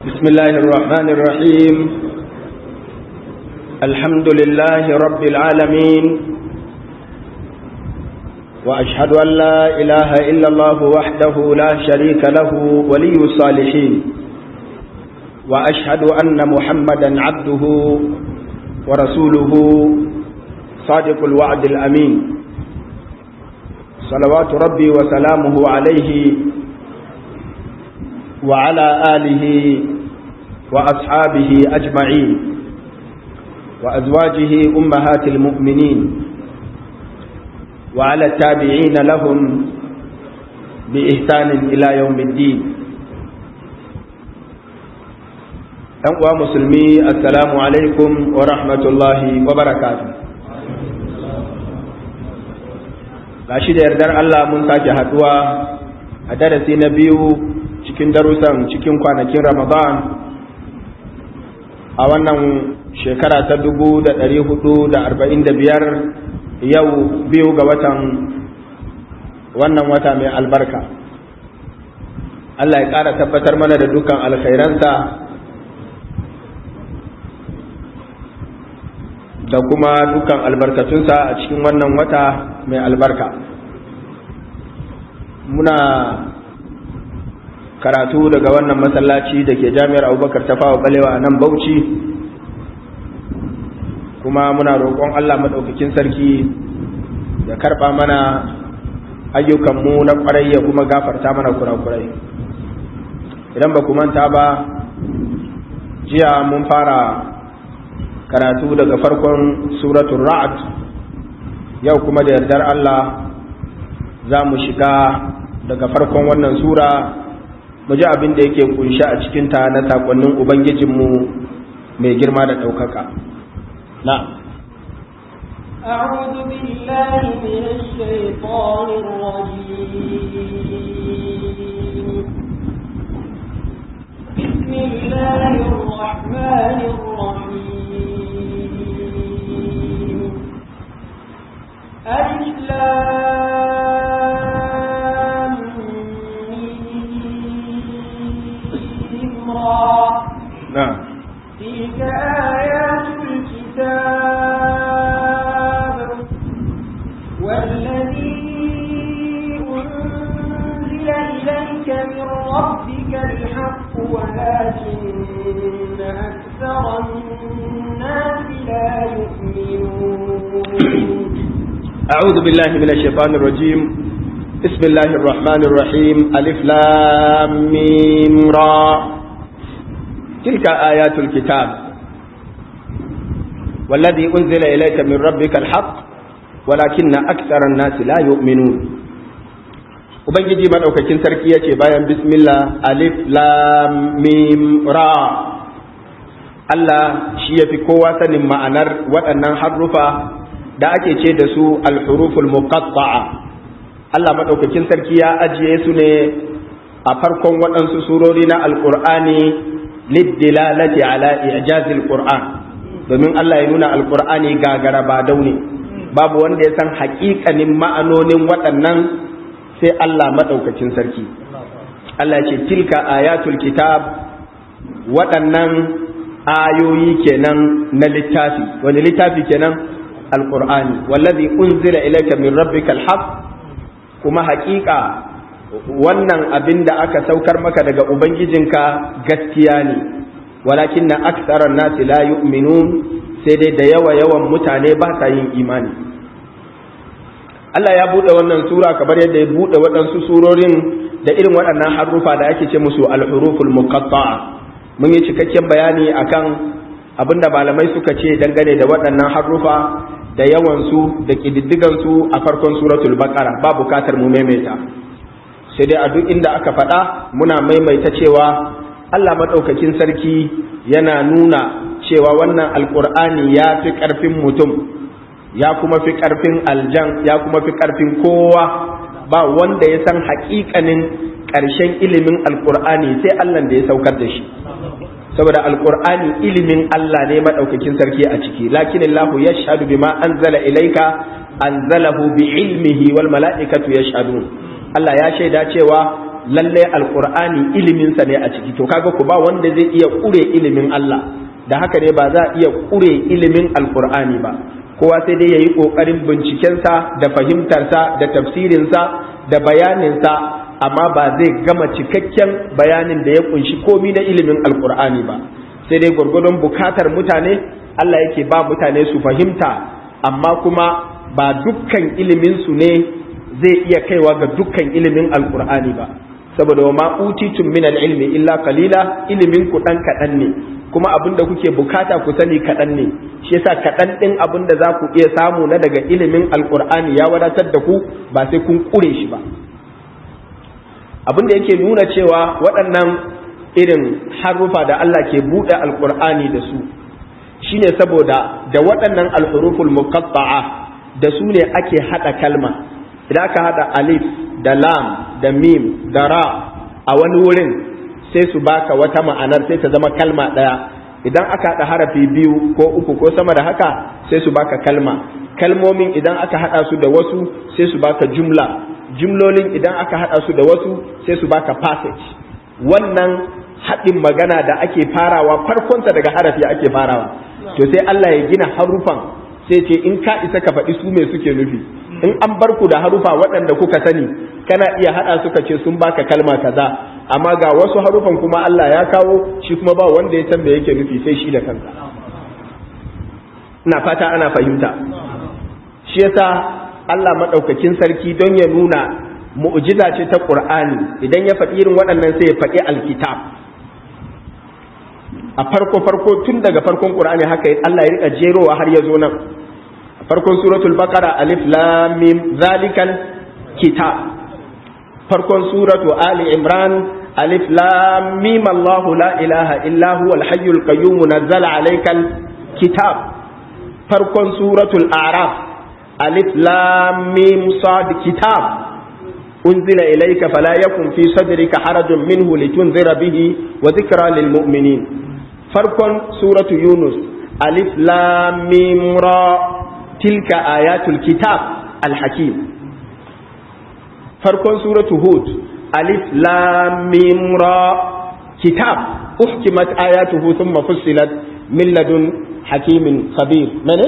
بسم الله الرحمن الرحيم الحمد لله رب العالمين وأشهد أن لا إله إلا الله وحده لا شريك له ولي الصالحين وأشهد أن محمدا عبده ورسوله صادق الوعد الأمين صلوات ربي وسلامه عليه وعلى آله وأصحابه أجمعين وأزواجه أمهات المؤمنين وعلى التابعين لهم بإحسان إلى يوم الدين أنقوى مسلمي السلام عليكم ورحمة الله وبركاته gashi da yardar Allah mun sake haduwa a darasi na biyu cikin darussan cikin kwanakin Ramadan a wannan shekara ta dubu da ɗari hudu da arba'in da biyar yau biyu ga watan wannan wata mai albarka Allah ya ƙara tabbatar mana da dukkan alkhairansa da kuma dukkan albarkatunsa a cikin wannan wata mai albarka muna karatu daga wannan masallaci da ke jami'ar abubakar ta fawa balewa a nan bauchi kuma muna roƙon allah maɗaukakin sarki ya karɓa mana ayyukanmu na ƙwarai ya kuma gafarta mana kurakurai idan ba ku manta ba jiya mun fara karatu daga farkon suratun ra'ad yau kuma da yardar allah za mu shiga daga farkon wannan sura mu ji abin da yake kunshi a cikinta na sakonnin ubangijinmu mai girma da ɗaukaka na أعوذ بالله من الشيطان الرجيم بسم الله الرحمن الرحيم ألف نعم تلك آيات الكتاب والذي أنزل إليك من ربك الحق ولكن أكثر الناس لا يؤمنون أعوذ بالله من الشيطان الرجيم بسم الله الرحمن الرحيم ألف لام ميم را تلك آيات الكتاب والذي أنزل إليك من ربك الحق ولكن أكثر الناس لا يؤمنون Ubangiji maɗaukakin sarki ya ce bayan bismillah alif lam mim ra Allah shi ya fi kowa sanin ma'anar waɗannan harrufa da ake ce da su alhuruful muqatta'a Allah maɗaukakin sarki ya ajiye su ne a farkon waɗansu surori na alƙur'ani liddilalati ala ijazil qur'an domin Allah ya nuna alqur'ani gagara ba daune babu wanda ya san haƙiƙanin ma'anonin waɗannan sai Allah madaukakin sarki Allah ya ce tilka ayatul kitab waɗannan ayoyi kenan na littafi wani littafi kenan alqur'ani wallazi unzila ilayka min rabbikal haqq kuma haƙiƙa wannan abin da aka saukar maka daga ubangijinka gaskiya ne walakin na aksarar nasi la yu'minun sai dai da yawa yawan mutane ba sa yin imani Allah ya buɗe wannan sura kamar yadda ya buɗe waɗansu surorin da irin waɗannan harufa da ake ce musu al-huruful muqatta'a mun yi cikakken bayani akan abinda malamai suka ce dangane da waɗannan harufa da yawansu da ƙididdigansu a farkon suratul baqara ba bukatar mu maimaita sai dai a duk inda aka faɗa muna maimaita cewa Allah maɗaukakin sarki yana nuna cewa wannan alƙur'ani ya fi ƙarfin mutum ya kuma fi ƙarfin aljan ya kuma fi ƙarfin kowa ba wanda ya san haƙiƙanin ƙarshen ilimin alƙur'ani sai Allah da ya saukar da shi saboda alƙur'ani ilimin Allah ne maɗaukakin sarki a ciki lakin Allah yashhadu bima anzala ilayka anzalahu bi ilmihi wal mala'ikatu yashhadun Allah ya shaida cewa lalle alqur'ani ilimin sa ne a ciki to kaga ku ba wanda zai iya kure ilimin Allah da haka ne ba za a iya kure ilimin alqur'ani ba kowa sai dai yayi kokarin bincikensa da fahimtarsa da tafsirinsa da bayaninsa amma ba zai gama cikakken bayanin da ya kunshi komi na ilimin alqur'ani ba sai dai gwargwadon bukatar mutane Allah yake ba mutane su fahimta amma kuma ba dukkan ilimin su ne zai iya kaiwa ga dukkan ilimin alkur'ani ba saboda wa ma utitum min ilmi illa qalila ilimin ku dan kadan ne kuma abin da kuke bukata ku sani kadan ne shi yasa kadan din abin da za ku iya samu na daga ilimin alkur'ani ya wadatar da ku ba sai kun kure shi ba abin da yake nuna cewa waɗannan irin harufa da Allah ke buɗe alkur'ani da su shine saboda da waɗannan alhuruful muqatta'a da su ne ake hada kalma idan aka hada alif da lam da mim da ra a wani wurin sai su baka wata ma'anar sai ta zama kalma ɗaya idan aka hada harafi biyu ko uku ko sama da haka sai su baka kalma kalmomin idan aka hada su da wasu sai su baka jumla jumlolin idan aka hada su da wasu sai su baka passage wannan haɗin magana da ake farawa farkonta daga harafi ake farawa to sai Allah ya gina harufan sai ce in ka isa ka faɗi su me suke nufi in an bar ku da harufa waɗanda kuka sani kana iya haɗa suka ce sun baka kalma kaza amma ga wasu harufan kuma Allah ya kawo shi kuma ba wanda ya san me yake nufi sai shi da kansa ina fata ana fahimta shi yasa Allah madaukakin sarki don ya nuna mu'jiza ce ta Qur'ani idan ya faɗi irin waɗannan sai ya faɗi alkitab a farko farko tun daga farkon Qur'ani haka Allah ya rika jerowa har ya zo nan farkon suratul baqara alif lam mim zalikal kitab farkon suratu ali imran alif lam mim allah la ilaha illa huwa al hayyul qayyum nazzala alaykal kitab farkon suratul a'raf alif lam mim sad kitab unzila ilayka fala yakun fi sadrika harajun minhu litunzira bihi wa dhikra lil mu'minin farkon suratu yunus alif lam mim ra tilka ayatul kitab al-hakim farkon suratu hud alif lam mim ra kitab uhkimat ayatuhu thumma fussilat min ladun hakimin khabir mene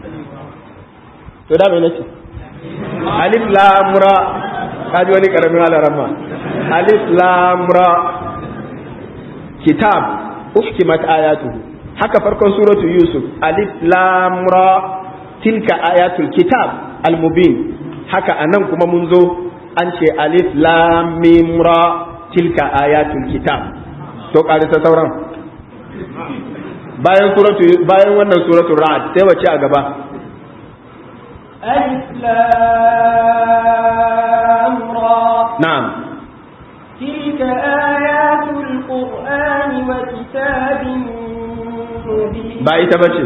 to da mene ce alif lam ra kaji wani karamin alarama alif lam ra kitab uhkimat ayatuhu haka farkon suratu yusuf alif lam ra tilka ayatul kitab al-mubin haka anan kuma mun zo an ce alif lam mim ra tilka ayatul kitab to karisa sauran bayan suratu bayan wannan suratul ra'd sai wace a gaba alif lam ra na'am تلك آيات القرآن وكتاب مبين ba ita bace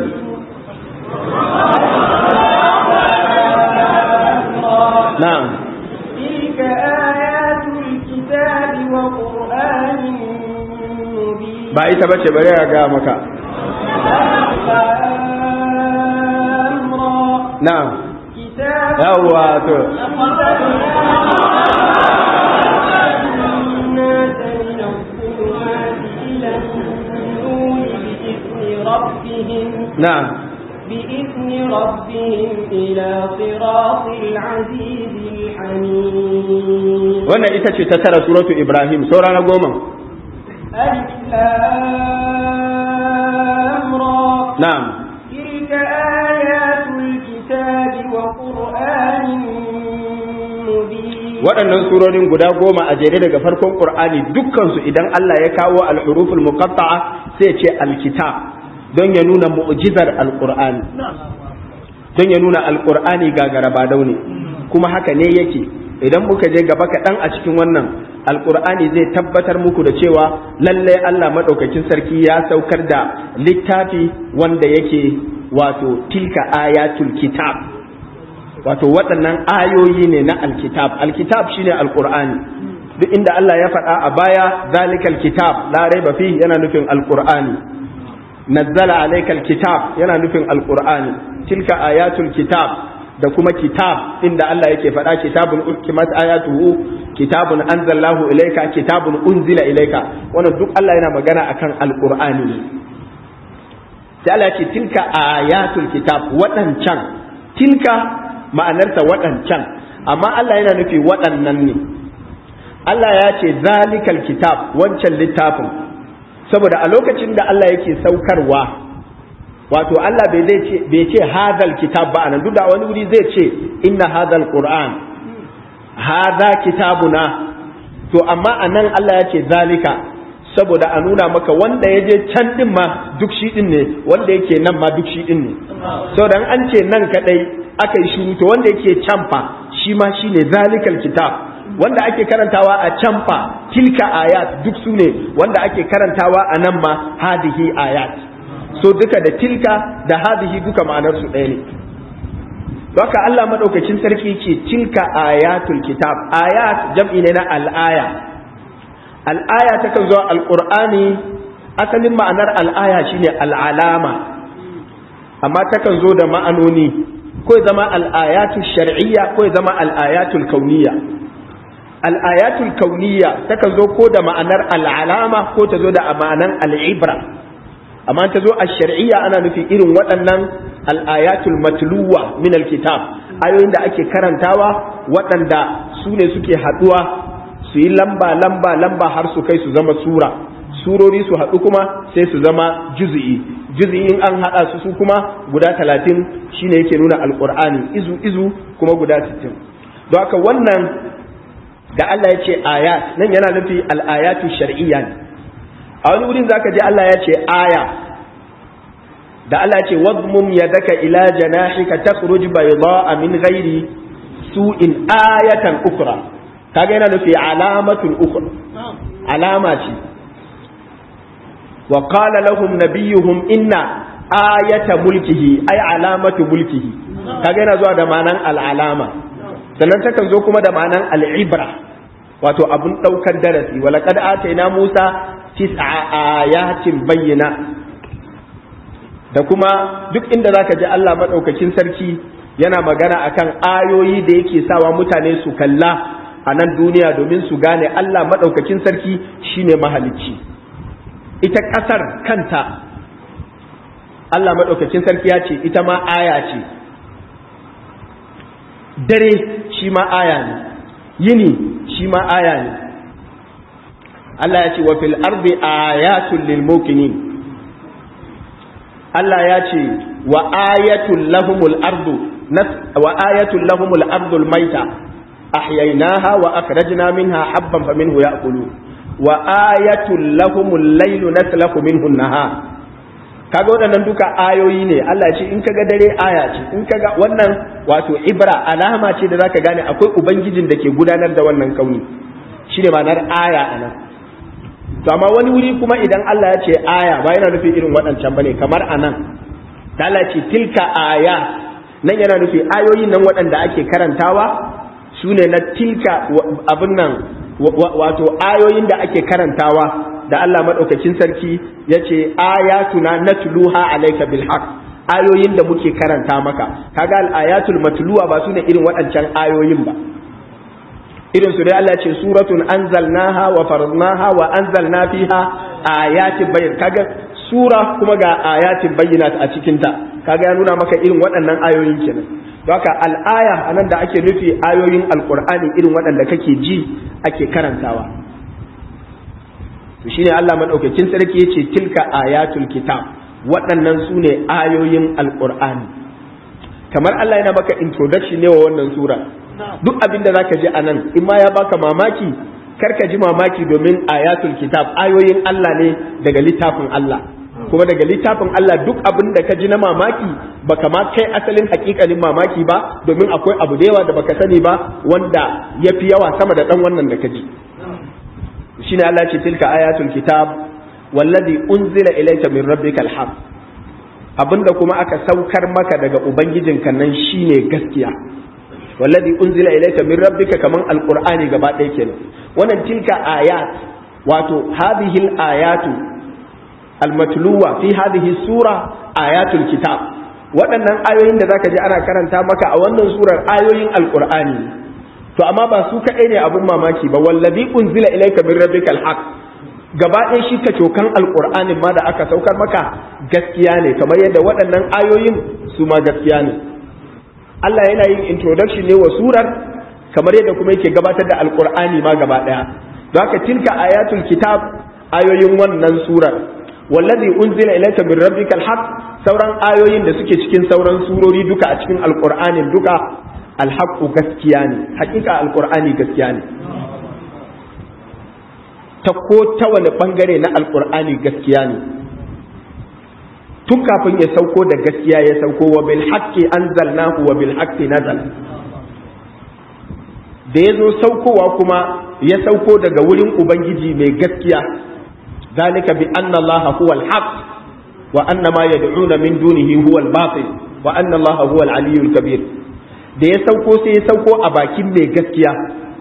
na'am تلك آيات الكتاب وقرآن مبين ba ita bace bari ya ga maka أمرا na'am كتاب yawwa to الناس من الظلمات إلى النور بإذن ربهم na'am بإذن ربهم إلى صراط العزيز الحميد wannan ita ce ta tara suratu ibrahim saura na goma ألف لام را na'am تلك آيات الكتاب وقرآن مبين waɗannan surorin guda goma a jere daga farkon qur'ani dukkansu idan Allah ya kawo al-huruful muqatta'a sai ya ce alkitab don ya nuna mu'jizar alqur'ani don ya nuna alqur'ani gagara ba daune kuma haka ne yake idan muka je gaba kaɗan a cikin wannan alqur'ani zai tabbatar muku da cewa lallai Allah madaukakin sarki ya saukar da littafi wanda yake wato tilka ayatul kitab wato waɗannan ayoyi ne na alkitab alkitab shine alqur'ani duk inda Allah ya faɗa a baya zalikal kitab la raiba fihi yana nufin alqur'ani nazzala alaykal kitab yana nufin alqur'ani tilka ayatul kitab da kuma kitab inda Allah yake faɗa kitabun uhkimat ayatuhu kitabun anzallahu ilayka kitabun unzila ilayka wannan duk Allah yana magana akan alqur'ani ne sai Allah ya ce tilka ayatul kitab waɗancan tilka ma'anarta waɗancan amma Allah yana nufi waɗannan ne Allah ya ce zalikal kitab wancan littafin saboda a lokacin da Allah yake saukarwa wato Allah bai zai ce bai ce hadal kitab ba anan duk da wani wuri zai ce inna hadal qur'an hada kitabuna to amma anan Allah ya ce zalika saboda a nuna maka wanda ya je can din ma duk shi din ne wanda yake nan ma duk shi din ne saboda an ce nan kadai aka yi shiru to wanda yake can fa shi ma shine zalikal kitab wanda ake karantawa a can fa tilka ayat duk su ne wanda ake karantawa a nan ma hadihi ayat so duka da tilka da hadihi duka ma'anar su ɗaya ne Baka Allah madaukakin sarki ce tilka ayatul kitab ayat jam'i ne na al'aya al'aya ta kan zo alqur'ani asalin ma'anar al'aya shine al'alama amma ta kan zo da ma'anoni ko zama al'ayatul shar'iyya ko zama al'ayatul kauniyya al'ayatul kauniyya takan zo ko da ma'anar al'alama ko ta zo da ma'anar al'ibra amma ta zo a shar'iyya ana nufi irin waɗannan al'ayatul matluwa min alkitab ayoyin da ake karantawa waɗanda su ne suke haɗuwa su yi lamba lamba lamba har su kai su zama sura surori su haɗu kuma sai su zama juzi'i juzi'i in an haɗa su su kuma guda talatin shine yake nuna alƙur'ani izu izu kuma guda sittin don haka wannan da Allah ya ce ayat nan yana nufi al'ayatu shar'iyya ne a wani wurin zaka je Allah ya ce aya da Allah ya ce wadmum yadaka ila janahika takhruj bayda'a min ghairi su'in ayatan ukra kaga yana nufi alamatul ukra alama ce wa qala lahum nabiyuhum inna ayata mulkihi ay alamatu mulkihi kaga yana zuwa da ma'anan al'alama sannan takan zo kuma da ma'anan al'ibra wato abun ɗaukar darasi wala kad ataina Musa tis'a ayatin bayyana da kuma duk inda zaka ji Allah madaukakin sarki yana magana akan ayoyi da yake sawa mutane su kalla a nan duniya domin su gane Allah madaukakin sarki shine mahalicci ita ƙasar kanta Allah madaukakin sarki ya ce ita ma aya ce dare shi ma aya ne yini shi ma aya ne Allah ya ce wa fil ardi ayatul lil muqinin Allah ya ce wa ayatul lahumul ardu wa ayatul lahumul ardu al maita ahyaynaha wa akhrajna minha habban faminhu ya'kulun wa ayatul lahumul laylu naslaku minhu an-nahar kaga waɗannan duka ayoyi ne Allah ce in kaga dare aya ce in kaga wannan wato ibra alama ce da zaka gane akwai ubangijin da ke gudanar da wannan kauni shine ma'anar aya anan to amma wani wuri kuma idan Allah ya ce aya ba yana nufi irin waɗancan bane kamar anan ta Allah ce tilka aya nan yana nufi ayoyin nan waɗanda ake karantawa su ne na tilka abin nan wato ayoyin da ake karantawa da Allah maɗaukakin sarki ya ce ayatuna natluha alayka bil haqq ayoyin da muke karanta maka kaga al ayatul matluwa ba su ne irin waɗancan ayoyin ba irin su dai Allah ce suratun anzalnaha wa faradnaha wa anzalna fiha ayatin bayyin kaga sura kuma ga ayatin bayyinat a cikin ta kaga ya nuna maka irin waɗannan ayoyin kenan haka al'aya anan da ake nufi ayoyin alqur'ani irin waɗanda kake ji ake karantawa to shine Allah madaukakin sarki yace tilka ayatul kitab waɗannan su ne ayoyin alqur'ani kamar Allah yana maka introduction ne wa wannan sura duk abin da zaka ji anan in ma ya baka mamaki kar ka ji mamaki domin ayatul kitab ayoyin Allah ne daga littafin Allah kuma daga littafin Allah duk abin da ka ji na mamaki baka ma kai asalin hakikalin mamaki ba domin akwai abu da yawa da baka sani ba wanda yafi yawa sama da dan wannan da ka ji shine Allah ce tilka ayatul kitab wallazi unzila ilayka min rabbikal haqq abinda kuma aka saukar maka daga ubangijinka nan shine gaskiya wallazi unzila ilayka min rabbika kaman alqur'ani gaba ɗaya kenan wannan tilka ayat wato hadhihi ayatu almatluwa fi hadhihi sura ayatul kitab waɗannan ayoyin da zaka ji ana karanta maka a wannan surar ayoyin alqur'ani to amma ba su kaɗai ne abun mamaki ba wallazi unzila ilayka min rabbikal haqq gaba ɗaya shi ka cokan alƙur'anin ma da aka saukar maka gaskiya ne kamar yadda waɗannan ayoyin su ma gaskiya ne Allah yana yin introduction ne wa surar kamar yadda kuma yake gabatar da alƙur'ani ma gaba ɗaya don haka tilka ayatul kitab ayoyin wannan surar wallazi unzila ilayka min rabbikal haqq sauran ayoyin da suke cikin sauran surori duka a cikin alƙur'anin duka alhaqqu gaskiya ne haƙiƙa alƙur'ani gaskiya ne ta ko ta wani bangare na alkur'ani gaskiya ne tun kafin ya sauko da gaskiya ya sauko wa bil haqqi anzalnahu wa bil haqqi nazal da ya zo saukowa kuma ya sauko daga wurin ubangiji mai gaskiya zalika bi anna allaha huwa al haqq wa anna ma yad'una min dunihi huwa al batil wa anna allaha huwa al aliyyul kabir da ya sauko sai ya sauko a bakin mai gaskiya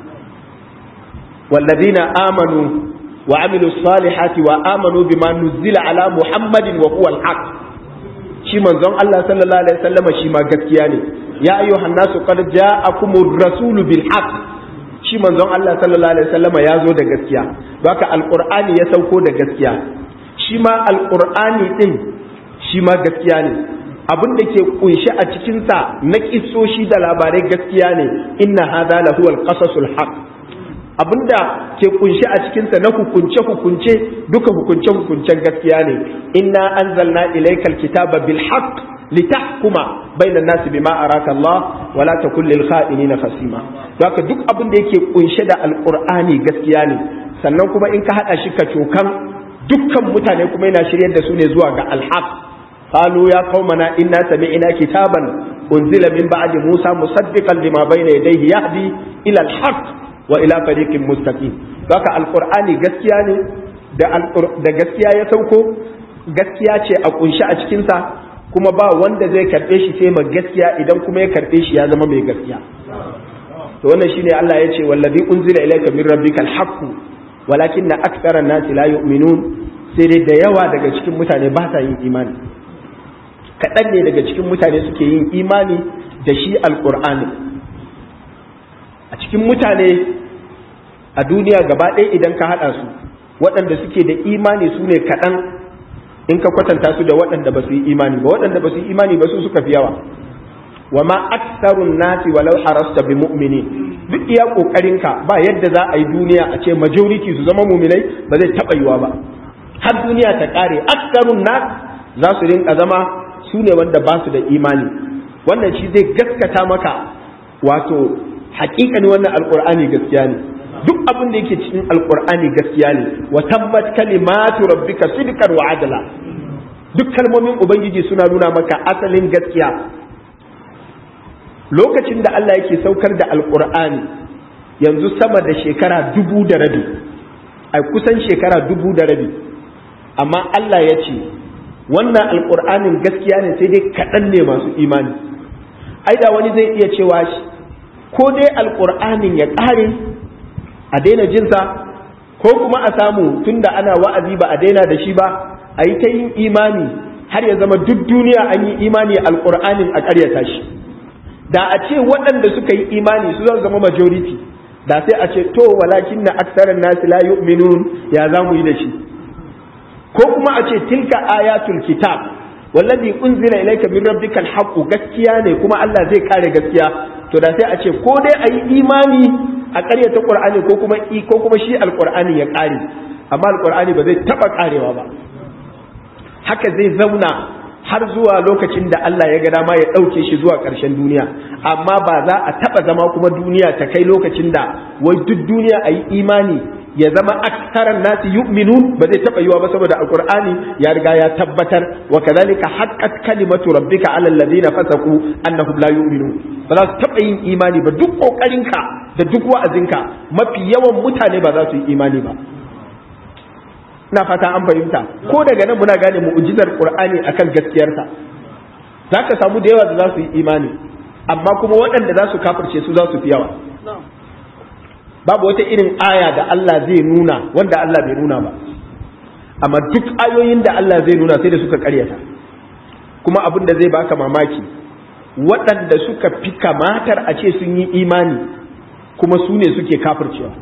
والذين آمنوا وعملوا الصالحات وآمنوا بما نزل على محمد وهو الحق shi manzon Allah sallallahu alaihi wasallam shi ma gaskiya ne ya ayyuhan nasu qad ja'akumur rasul bil haqq shi manzon Allah sallallahu alaihi wasallam ya zo da gaskiya haka alqur'ani ya sauko da gaskiya shi ma alqur'ani din shi ma gaskiya ne abin da ke kunshi a cikin sa na kissoshi da labarai gaskiya ne inna hadha lahu alqasasul haqq abinda ke kunshi a cikinsa na hukunce hukunce duka hukunce hukuncen gaskiya ne inna anzalna ilaykal kitaba bil haqq litahkuma bainan nasi bima araka Allah wa la takul lil kha'inina khasima haka duk abin da yake kunshe da alqur'ani gaskiya ne sannan kuma in ka hada shi ka cokan dukkan mutane kuma yana shiryar da su ne zuwa ga alhaq قالوا يا قومنا إنا سمعنا كتابا أنزل من بعد موسى مصدقا لما بين يديه يهدي إلى الحق wa ila fariqin mustaqim haka alqur'ani gaskiya ne da da gaskiya ya sauko gaskiya ce a kunshi a cikin sa kuma ba wanda zai karbe shi sai ma gaskiya idan kuma ya karbe shi ya zama mai gaskiya to wannan shine Allah ya ce wallazi unzila ilayka min rabbikal haqq walakinna aktharan nasi la yu'minun sai dai da yawa daga cikin mutane ba sa yin imani kaɗan ne daga cikin mutane suke yin imani da shi alqur'ani a cikin mutane a duniya gaba ɗaya idan ka haɗa su waɗanda suke da imani su ne kaɗan in ka kwatanta su da waɗanda ba su yi imani ba waɗanda ba su yi imani ba su suka fi yawa wa ma aksarun nasi walau harasta bi mu'mini duk iya ƙoƙarinka ba yadda za a yi duniya a ce majority su zama muminai ba zai taɓa yiwa ba har duniya ta ƙare aksarun nas za su rinka zama su ne wanda ba su da imani wannan shi zai gaskata maka wato hakikani wannan alkur'ani gaskiya ne duk abin da yake cikin alkur'ani gaskiya ne wa tabbat kalimatu rabbika sidqan wa adla duk kalmomin ubangiji suna nuna maka asalin gaskiya lokacin da Allah yake saukar da alkur'ani yanzu sama da shekara dubu da rabi ai kusan shekara dubu da rabi amma Allah ya ce wannan alkur'anin gaskiya ne sai dai kaɗan ne masu imani ai da wani zai iya cewa ko dai alƙur'anin ya ƙare a daina jinsa ko kuma a samu tunda ana wa'azi ba a daina da shi ba a yi ta yin imani har ya zama duk duniya an yi imani alƙur'anin a ƙaryata shi da a ce waɗanda suka yi imani su zan zama majority da sai a ce to walakin na aksarar nasi la yu'minun ya za mu yi da shi ko kuma a ce tilka ayatul kitab wallazi unzila ilayka min rabbikal haqq gaskiya ne kuma Allah zai kare gaskiya to da sai a ce ko dai a yi imani a ƙaryata qur'ani ko kuma ko kuma shi alqur'ani ya kare amma alqur'ani ba zai taba karewa ba haka zai zauna har zuwa lokacin da Allah ya ga dama ya ɗauke shi zuwa ƙarshen duniya amma ba za a taɓa zama kuma duniya ta kai lokacin da wai duk duniya a yi imani ya zama aksaran nasi yu'minun ba zai taba yiwa ba saboda alqur'ani ya riga ya tabbatar wa kadhalika haqqat kalimatu rabbika ala alladhina fasaqu annahum la yu'minun ba za su taba yin imani ba duk kokarinka da duk wa'azinka mafi yawan mutane ba za su yi imani ba ina fata an fahimta ko daga nan muna gane mu'jizar qur'ani akan gaskiyarsa zaka samu da yawa da za su yi imani amma kuma waɗanda za su kafirce su za su fi yawa babu wata irin aya da Allah zai nuna wanda Allah bai nuna ba amma duk ayoyin da Allah zai nuna sai da suka karyata kuma abin da zai baka mamaki waɗanda suka fi kamatar a ce sun yi imani kuma su ne suke kafircewa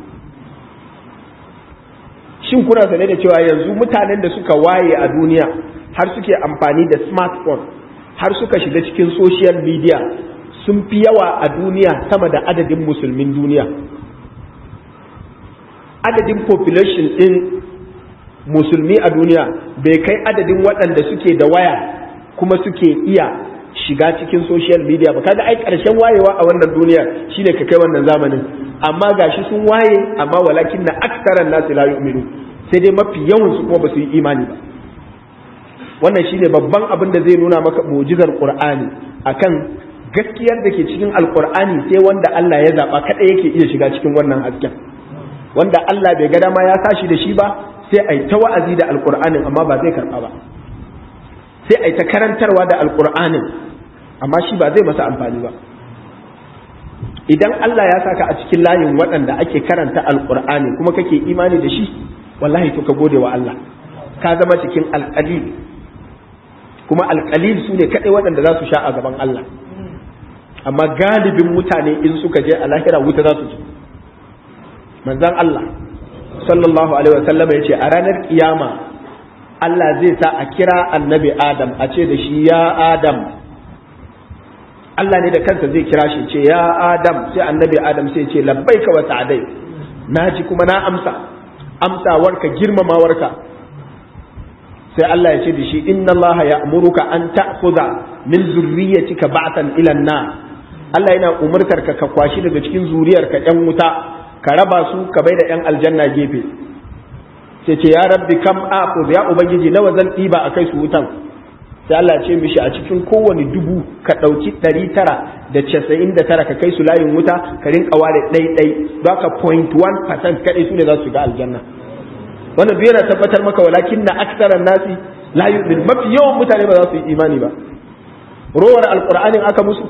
shin kuna sane da cewa yanzu mutanen da suka waye a duniya har suke amfani da smartphone har suka shiga cikin social media sun fi yawa a duniya sama da adadin musulmin duniya adadin population ɗin musulmi a duniya bai kai adadin waɗanda suke da waya kuma suke iya shiga cikin social media ba kaga ai ƙarshen wayewa a wannan duniyar shine ka kai wannan zamanin amma gashi sun waye amma walakin na aksaran nasu la yu'minu sai dai mafi yawan su kuma ba su yi imani ba wannan shine babban abin da zai nuna maka mu'jizar qur'ani akan gaskiyar da ke cikin alqur'ani sai wanda Allah ya zaba kada yake iya shiga cikin wannan hasken wanda Allah bai ga dama ya sashi da shi ba sai ai ta wa'azi da alqur'anin amma ba zai karba ba sai ai ta karantarwa da alqur'anin amma shi ba zai masa amfani ba idan Allah ya saka a cikin layin waɗanda ake karanta alqur'ani kuma kake imani da shi wallahi to ka gode wa Allah ka zama cikin alqalil kuma alqalil su ne kadai waɗanda za su sha a gaban Allah amma galibin mutane in suka je a lahira wuta za su je manzan Allah sallallahu alaihi wasallam ya ce a ranar kiyama Allah zai sa a kira annabi Adam a ce da shi ya Adam Allah ne da kansa zai kira shi ce ya Adam sai annabi Adam sai ce labbaika wa sa'adai naji kuma na amsa amsawarka girmamawarka sai Allah ya ce da shi inna Allah ya'muruka an ta'khudha min zurriyyatika ba'tan ila an-nar Allah yana umartar ka ka kwashi daga cikin zuriyarka yan wuta ka raba su ka bai da yan aljanna gefe sai ce ya rabbi kam aqud ya ubangiji nawa zan ɗiba a kai su wutan sai Allah ce mishi a cikin kowane dubu ka ɗauki ɗari tara da casa'in da tara ka kai su layin wuta ka rinka ware ɗai ɗai don ka point one percent kaɗai su ne za su ga aljanna wannan duk yana tabbatar maka walakin na aksaran nasi la yu'min mafi yawan mutane ba za su yi imani ba rowar alqur'anin aka musu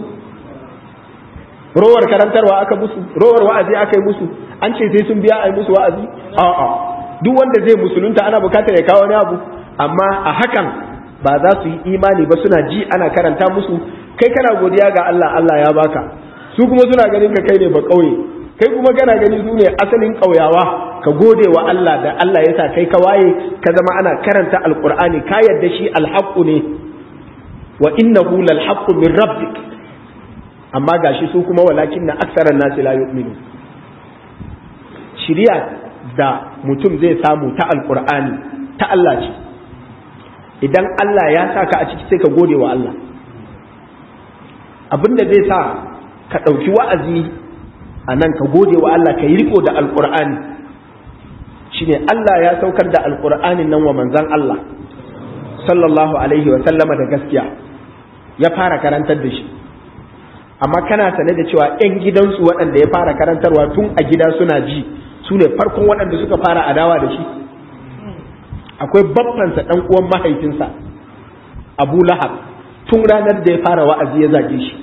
rowar karantarwa aka musu rowar wa'azi aka yi musu an ce sai sun biya a yi musu wa'azi a'a duk wanda zai musulunta ana bukatar ya kawo wani abu amma a hakan ba za su yi imani ba suna ji ana karanta musu kai kana godiya ga Allah Allah ya baka su kuma suna ganin ka kai ne ba kauye kai kuma kana gani su ne asalin kauyawa ka gode wa Allah da Allah ya sa kai ka waye ka zama ana karanta alqur'ani ka yadda shi alhaqqu ne wa innahu lalhaqqu min rabbik amma gashi su kuma walakin na aksaran nasi la yu'minu shiriya da mutum zai samu ta alqur'ani ta Allah ce idan Allah ya sa ka a ciki sai ka gode wa Allah abinda zai sa ka ɗauki wa'azi a nan ka gode wa Allah ka yi riko da alqur'ani shine Allah ya saukar da alqur'anin nan wa manzon Allah sallallahu alaihi wa sallama da gaskiya ya fara karantar da shi amma kana sane da cewa 'yan gidansu waɗanda ya fara karantarwa tun a gida suna ji su ne farkon waɗanda suka fara adawa da shi akwai babbansa ɗan uwan mahaifinsa abu lahab tun ranar da ya fara wa'azi ya zage shi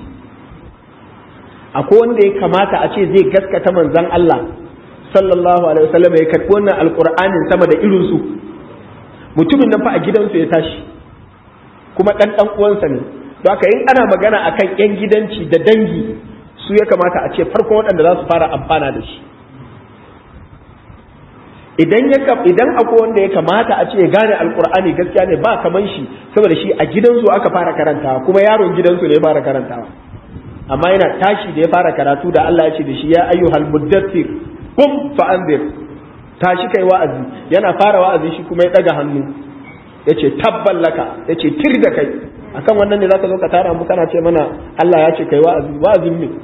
akwai wanda ya kamata a ce zai gaskata manzan Allah sallallahu alaihi wasallam ya karɓi wannan alƙur'anin sama da irinsu mutumin nan fa a gidansu ya tashi kuma ɗan ɗan uwansa ne to haka in ana magana akan yan gidanci da dangi su ya kamata a ce farkon waɗanda za su fara amfana da shi idan ya idan akwai wanda ya kamata a ce ya gane alkur'ani gaskiya ne ba kaman shi saboda shi a gidansu aka fara karantawa kuma yaron gidansu ne ya fara karantawa amma yana tashi da ya fara karatu da Allah ya ce da shi ya ayyuhal muddathir qum fa anzir tashi kai wa'azi yana fara wa'azi shi kuma ya daga hannu yace tabban laka yace tir da kai akan wannan ne zaka zo ka tara mu kana ce mana Allah ya ce kai wa'azi wa'azin me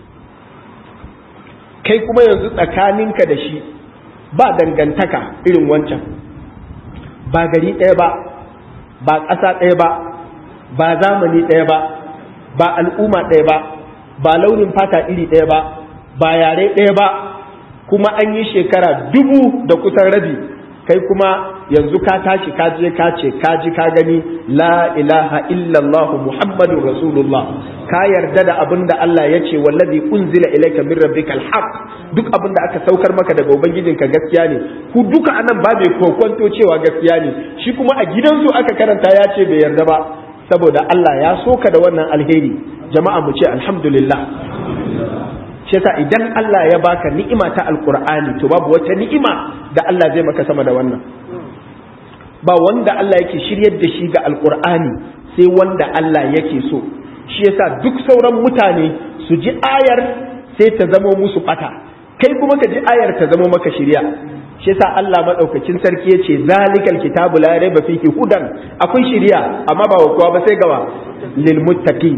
kai kuma yanzu tsakaninka da shi ba dangantaka irin wancan ba gari ɗaya ba ba ƙasa ɗaya ba ba zamani ɗaya ba ba al'umma ɗaya ba ba launin fata iri ɗaya ba ba yare ɗaya ba kuma an yi shekara dubu da kusan rabi kai kuma yanzu ka tashi ka je ka ce ka ji ka gani la ilaha illallah muhammadun rasulullah ka yarda da abin da Allah ya ce wallazi unzila ilayka min rabbikal haqq duk abin da aka saukar maka daga ubangijinka gaskiya ne ku duka anan ba mai kokwanto cewa gaskiya ne shi kuma a gidansu aka karanta ya ce bai yarda ba saboda Allah ya soka da wannan alheri jama'a mu ce alhamdulillah shi yasa idan Allah ya baka ni'ima ta alqur'ani to babu wata ni'ima da Allah zai maka sama da wannan ba wanda Allah yake shiryar da shi ga alqur'ani sai wanda Allah yake so shi yasa duk sauran mutane su ji ayar sai ta zamo musu bata kai kuma ka ji ayar ta zamo maka shirya shi yasa Allah madaukakin sarki yace zalikal kitabu la raiba fihi hudan akwai shirya amma ba wa kowa ba sai gawa lil muttaqin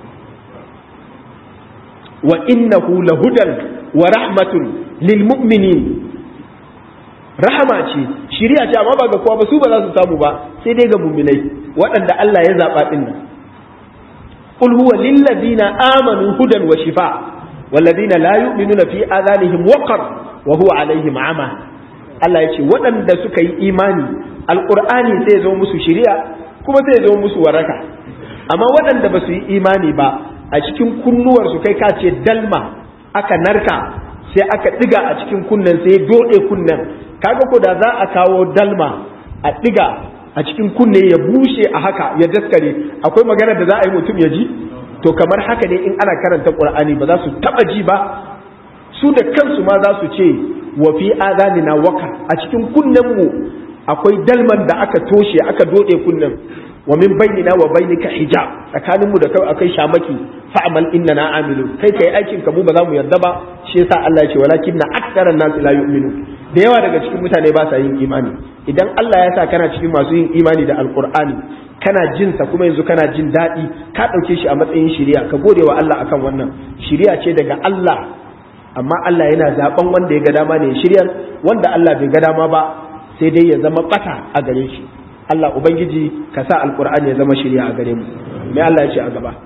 wa innahu lahudan wa rahmatun lil mu'minin rahama ce shirya ce amma ba ga kowa ba su ba za su samu ba sai dai ga mu'minai waɗanda Allah ya zaba din nan qul huwa lil ladina amanu hudan wa shifa والذين لا يؤمنون في آذانهم وقر وهو عليهم عمى Allah ya ce waɗanda suka yi imani alƙur'ani sai ya zo musu shiriya kuma sai ya zo musu waraka amma waɗanda ba su yi imani ba a cikin kunnuwarsu kai ka ce dalma aka narka sai aka ɗiga a cikin kunnen sai ya doɗe kunnen kaga ko da za a kawo dalma a ɗiga a cikin kunne ya bushe a haka ya daskare akwai magana da za a yi mutum ya ji to kamar haka ne in ana karanta qur'ani ba za su taba ji ba su da kansu ma za su ce wa fi azanina waka a cikin kunnen mu akwai dalman da aka toshe aka dode kunnen wa min bainina wa bainika hijab tsakanin mu da kai akai shamaki fa'amal innana amilu kai kai aikin ka mu ba za mu yarda ba shi yasa Allah ya ce walakinna aktharan nas la yu'minu da yawa daga cikin mutane ba sa yin imani idan Allah ya sa kana cikin masu yin imani da alqur'ani kana jin sa kuma yanzu kana jin daɗi ka ɗauke shi a matsayin shiriya ka gode wa Allah akan wannan shiriya ce daga Allah amma Allah yana zaben wanda ya ga dama ne shiryar wanda Allah bai ga dama ba sai dai ya zama bata a gare shi Allah ubangiji ka sa alqur'ani ya zama shiriya a gare mu mai Allah ya ce a gaba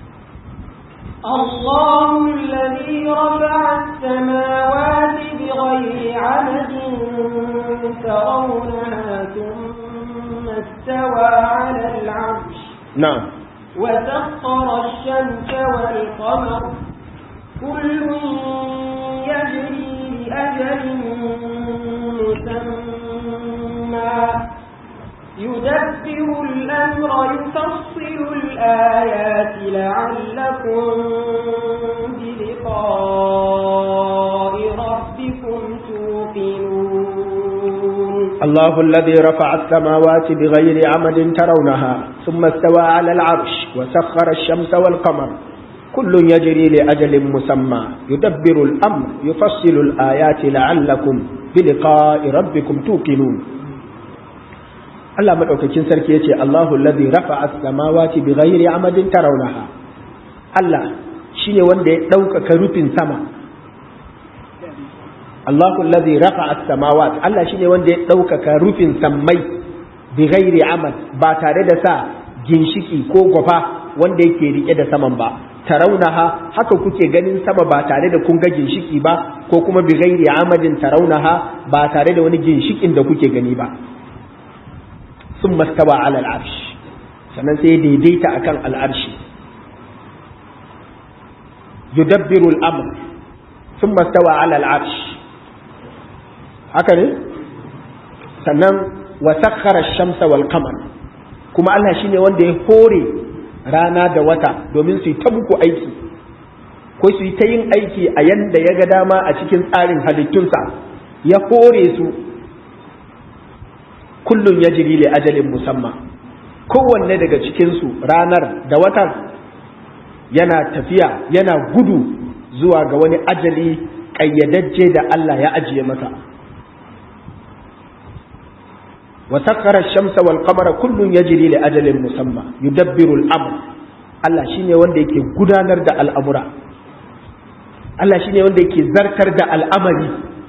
الله الذي رفع السماوات بغير عمد ترونها ثم استوى على العرش نعم وسخر الشمس والقمر كل يجري لأجل مسمى يدبر الأمر يفصل الآيات لعلكم بلقاء ربكم توقنون الله الذي رفع السماوات بغير عمد ترونها ثم استوى على العرش وسخر الشمس والقمر كل يجري لأجل مسمى يدبر الأمر يفصل الآيات لعلكم بلقاء ربكم توقنون Allah madaukakin sarki yace Allahu allazi rafa'a as-samawati bighairi amadin tarawnaha Allah shine wanda ya ɗaukaka rufin sama Allahu allazi rafa'a as-samawati Allah shine wanda ya ɗaukaka rufin sammai bighairi amad ba tare da sa ginshiki ko gwafa wanda yake rike da saman ba tarawnaha haka kuke ganin sama ba tare da kun ga ginshiki ba ko kuma bighairi amadin tarawnaha ba tare da wani ginshikin da kuke gani ba sun mastawa ala al'arsh sannan sai daidaita akan al'arshi yudabbiru al'amr sun mastawa ala al'arsh haka ne sannan wa sakhara shamsa wal qamar kuma Allah shine wanda ya hore rana da wata domin su yi ta muku aiki ko su yi ta yin aiki a yanda ya ga dama a cikin tsarin halittunsa ya hore su kullum ya jiri li ajalin musamman kowanne daga cikinsu ranar da watan yana tafiya yana gudu zuwa ga wani ajali ƙayyadajje da Allah ya ajiye masa wa sakkara shamsa wal qamara kullun yajri li ajalin musamma yudabbiru al-amr Allah shine wanda yake gudanar da al'amura Allah shine wanda yake zartar da al'amari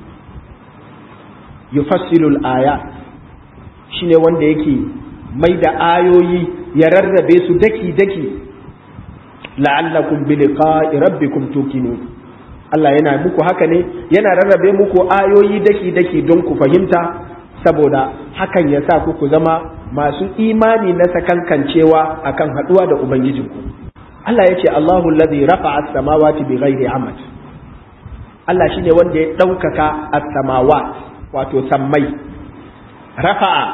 yufassilu al-ayat shine wanda yake mai da ayoyi ya rarrabe su daki-daki la'allakum bi liqa'i rabbikum tuqinun Allah yana muku haka ne yana rarrabe muku ayoyi daki-daki don ku fahimta saboda hakan ya sa ku zama masu imani na sakankancewa akan haduwa da ubangijinku Allah ya ce Allahu allazi rafa'a as-samawati bighairi amad Allah shine wanda ya ɗaukaka as-samawat wato sammai rafa'a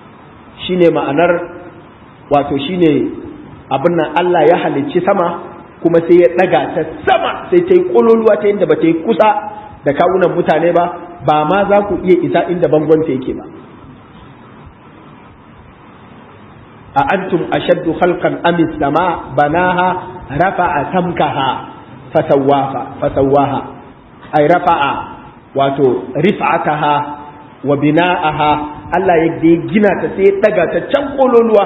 shine ma'anar wato shine abin nan Allah ya halicci sama kuma sai ya ɗaga ta sama sai ta yi ƙololuwa ta inda ba ta yi kusa da kawunan mutane ba ba ma za ku iya isa inda bangon ta yake ba a antum ashaddu khalqan am sama banaha rafa'a samkaha fasawaha fasawaha ay rafa'a wato rif'ataha wa bina'aha Allah ya gina ta sai ya daga ta can kololuwa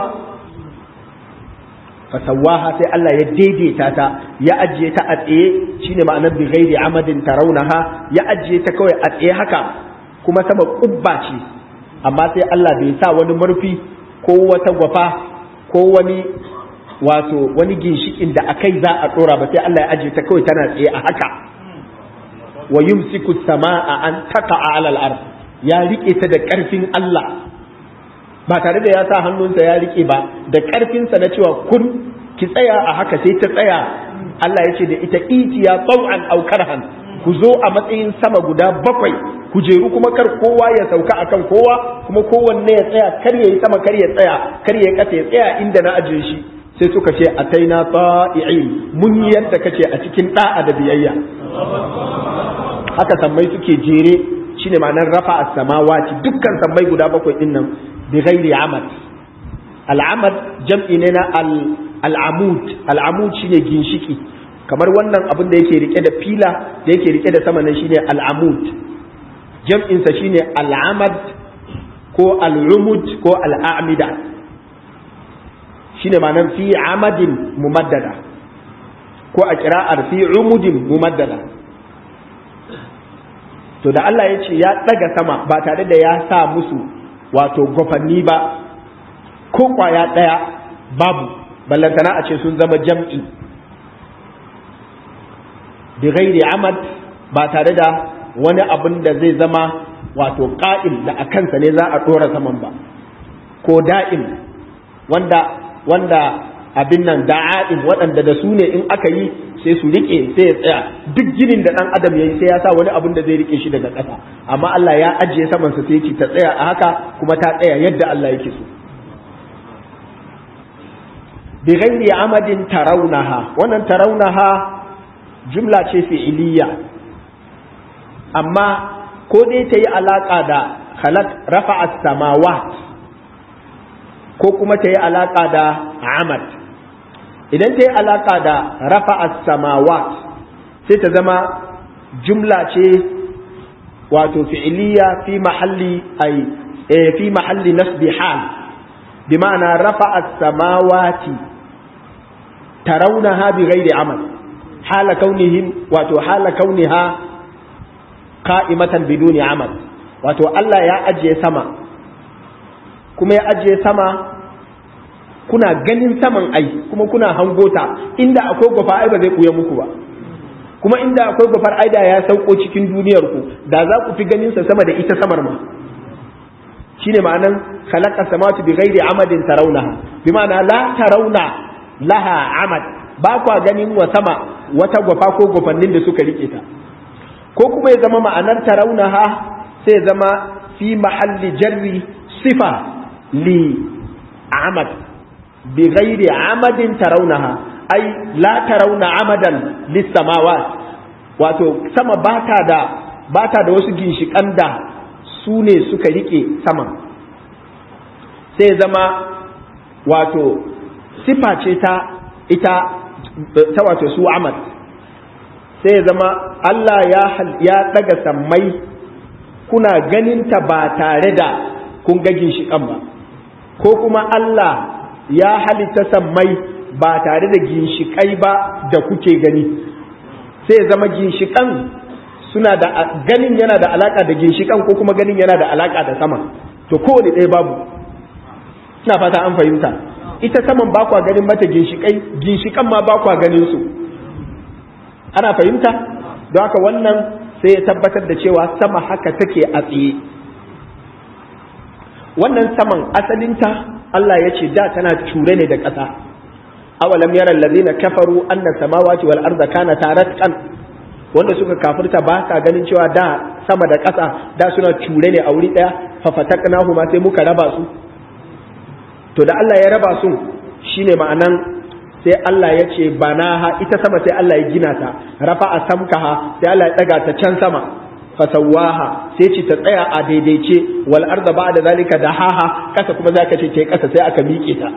fasawaha sai Allah ya daidaita ta ya ajiye ta a tsaye shine ma'anar bi ghairi amadin tarawnaha ya ajiye ta kawai a tsaye haka kuma sama kubba ce amma sai Allah bai sa wani murfi ko wata gwafa ko wani wato wani ginshikin da akai za a dora ba sai Allah ya ajiye ta kawai tana tsaye a haka wa yumsiku samaa an taqa'a 'ala al-ard ya rike ta da karfin Allah ba tare da ya sa hannunsa ya rike ba da karfinsa na cewa kun ki tsaya a haka sai ta tsaya Allah ya ce da ita itiya taw'an aw karhan ku zo a matsayin sama guda bakwai ku jeru kuma kar kowa ya sauka akan kowa kuma kowanne ya tsaya kar ya yi sama kar ya tsaya kar ya kasa ya tsaya inda na ajiye shi sai suka ce ataina ta'i'in mun yi yadda kace a cikin da'a da biyayya haka sammai suke jere shine ma'anar rafa as-samawati dukkan sammai guda bakwai din nan bi ghairi amad al-amad jam'i ne na al-amud al-amud shine ginshiki kamar wannan abin da yake rike da fila da yake rike da sama nan shine al-amud jam'in sa shine al-amad ko al-umud ko al-a'mida shine ma'anar fi amadin mumaddada ko a kira'ar fi umudin mumaddada to da Allah ya ce ya ɗaga sama ba tare da ya sa musu wato gwafanni ba ko kwaya ɗaya babu ballantana a ce sun zama jam'i bi ghairi amad ba tare da wani abin da zai zama wato ƙa'il da a kansa ne za a ɗora saman ba ko da'im wanda wanda abin nan da'a'in waɗanda da su ne in aka yi sai su rike sai ya tsaya duk ginin da ɗan adam ya yi sai ya sa wani abin da zai rike shi daga ƙasa amma Allah ya ajiye saman sa sai yake ta tsaya a haka kuma ta tsaya yadda Allah yake so bi ghairi amadin tarawnaha wannan tarawnaha jumla ce fi'iliya amma ko dai ta yi alaka da khalaq rafa'a samawat ko kuma ta yi alaka da amad idan ta yi alaƙa da rafa samawat sai ta zama jumla ce wato fi'iliya fi mahalli ay fi mahalli nasbi hal bi ma'ana rafa samawati tarawnaha bi ghairi amal hala kaunihim wato hala kauniha qa'imatan biduni amal wato Allah ya ajiye sama kuma ya ajiye sama kuna ganin saman ai kuma kuna hangota inda akwai gwafa ai ba zai kuya muku ba kuma inda akwai gwafar ai da ya sauko cikin duniyar ku da za ku fi ganin sa sama da ita samar ma shine ma'anan khalaqa samawati bi ghairi amadin tarawnaha bi ma'ana la tarawna laha amad ba kwa ganin wa sama wata gwafa ko gwafannin da suka rike ta ko kuma ya zama ma'anar tarawnaha sai ya zama fi mahalli jarri sifa li amad بغير عمد ترونها أي لا ترون عمدا للسماوات wato sama bata da bata da wasu ginshiƙan da su ne suka rike sama sai zama wato sifa ce ta ita ta wato su amad sai zama Allah ya ya daga sammai kuna ganinta ba tare da kun ga ginshiƙan ba ko kuma Allah ya halitta sammai ba tare da ginshikai ba da kuke gani sai zama ginshikan suna da ganin yana da alaka da ginshikan ko kuma ganin yana da alaka da sama to kowane ɗaya babu ina fata an fahimta ita saman ba kwa ganin mata ginshikai ginshikan ma ba kwa ganin su ana fahimta don haka wannan sai ya tabbatar da cewa sama haka take a tsaye wannan saman asalinta Allah ya ce da tana cure ne da ƙasa awalam yara allazina kafaru anna samawati wal arda kana taratqan wanda suka kafirta ba sa ganin cewa da sama da ƙasa da suna cure ne a wuri daya fa fataknahu ma sai muka raba su to da Allah ya raba su shine ma'anan sai Allah ya ce banaha ita sama sai Allah ya gina ta rafa'a samkaha sai Allah ya daga ta can sama fasawaha sai ce ta tsaya a daidaice wal arda ba'da zalika dahaha kasa kuma zaka ce ce kasa sai aka miƙe ta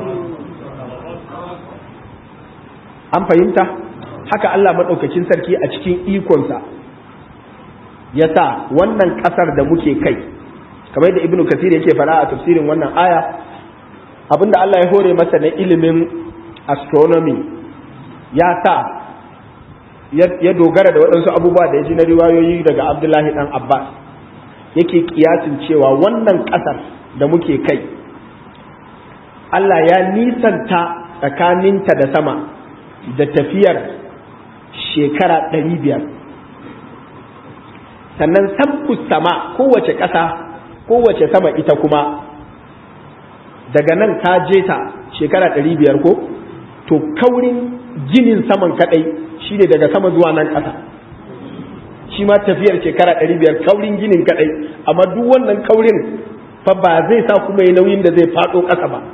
an fahimta haka Allah madaukakin sarki a cikin ikonsa ya sa wannan kasar da muke kai kamar da ibnu kasir yake fara a tafsirin wannan aya abinda Allah ya hore masa na ilimin astronomy ya sa ya dogara da waɗansu abubuwa da ya ji na riwayoyi daga abdullahi dan abbas yake kiyasin cewa wannan ƙasar da muke kai Allah ya nisanta tsakaninta da sama da tafiyar shekara ɗari biyar sannan sabkus sama kowace ƙasa kowace sama ita kuma daga nan ka je ta shekara ɗari biyar ko to kaurin ginin saman kaɗai shi ne daga sama zuwa nan ƙasa shi ma tafiyar shekara ɗari biyar kaurin ginin kaɗai amma duk wannan kaurin fa ba zai sa kuma yi nauyin da zai faɗo ƙasa ba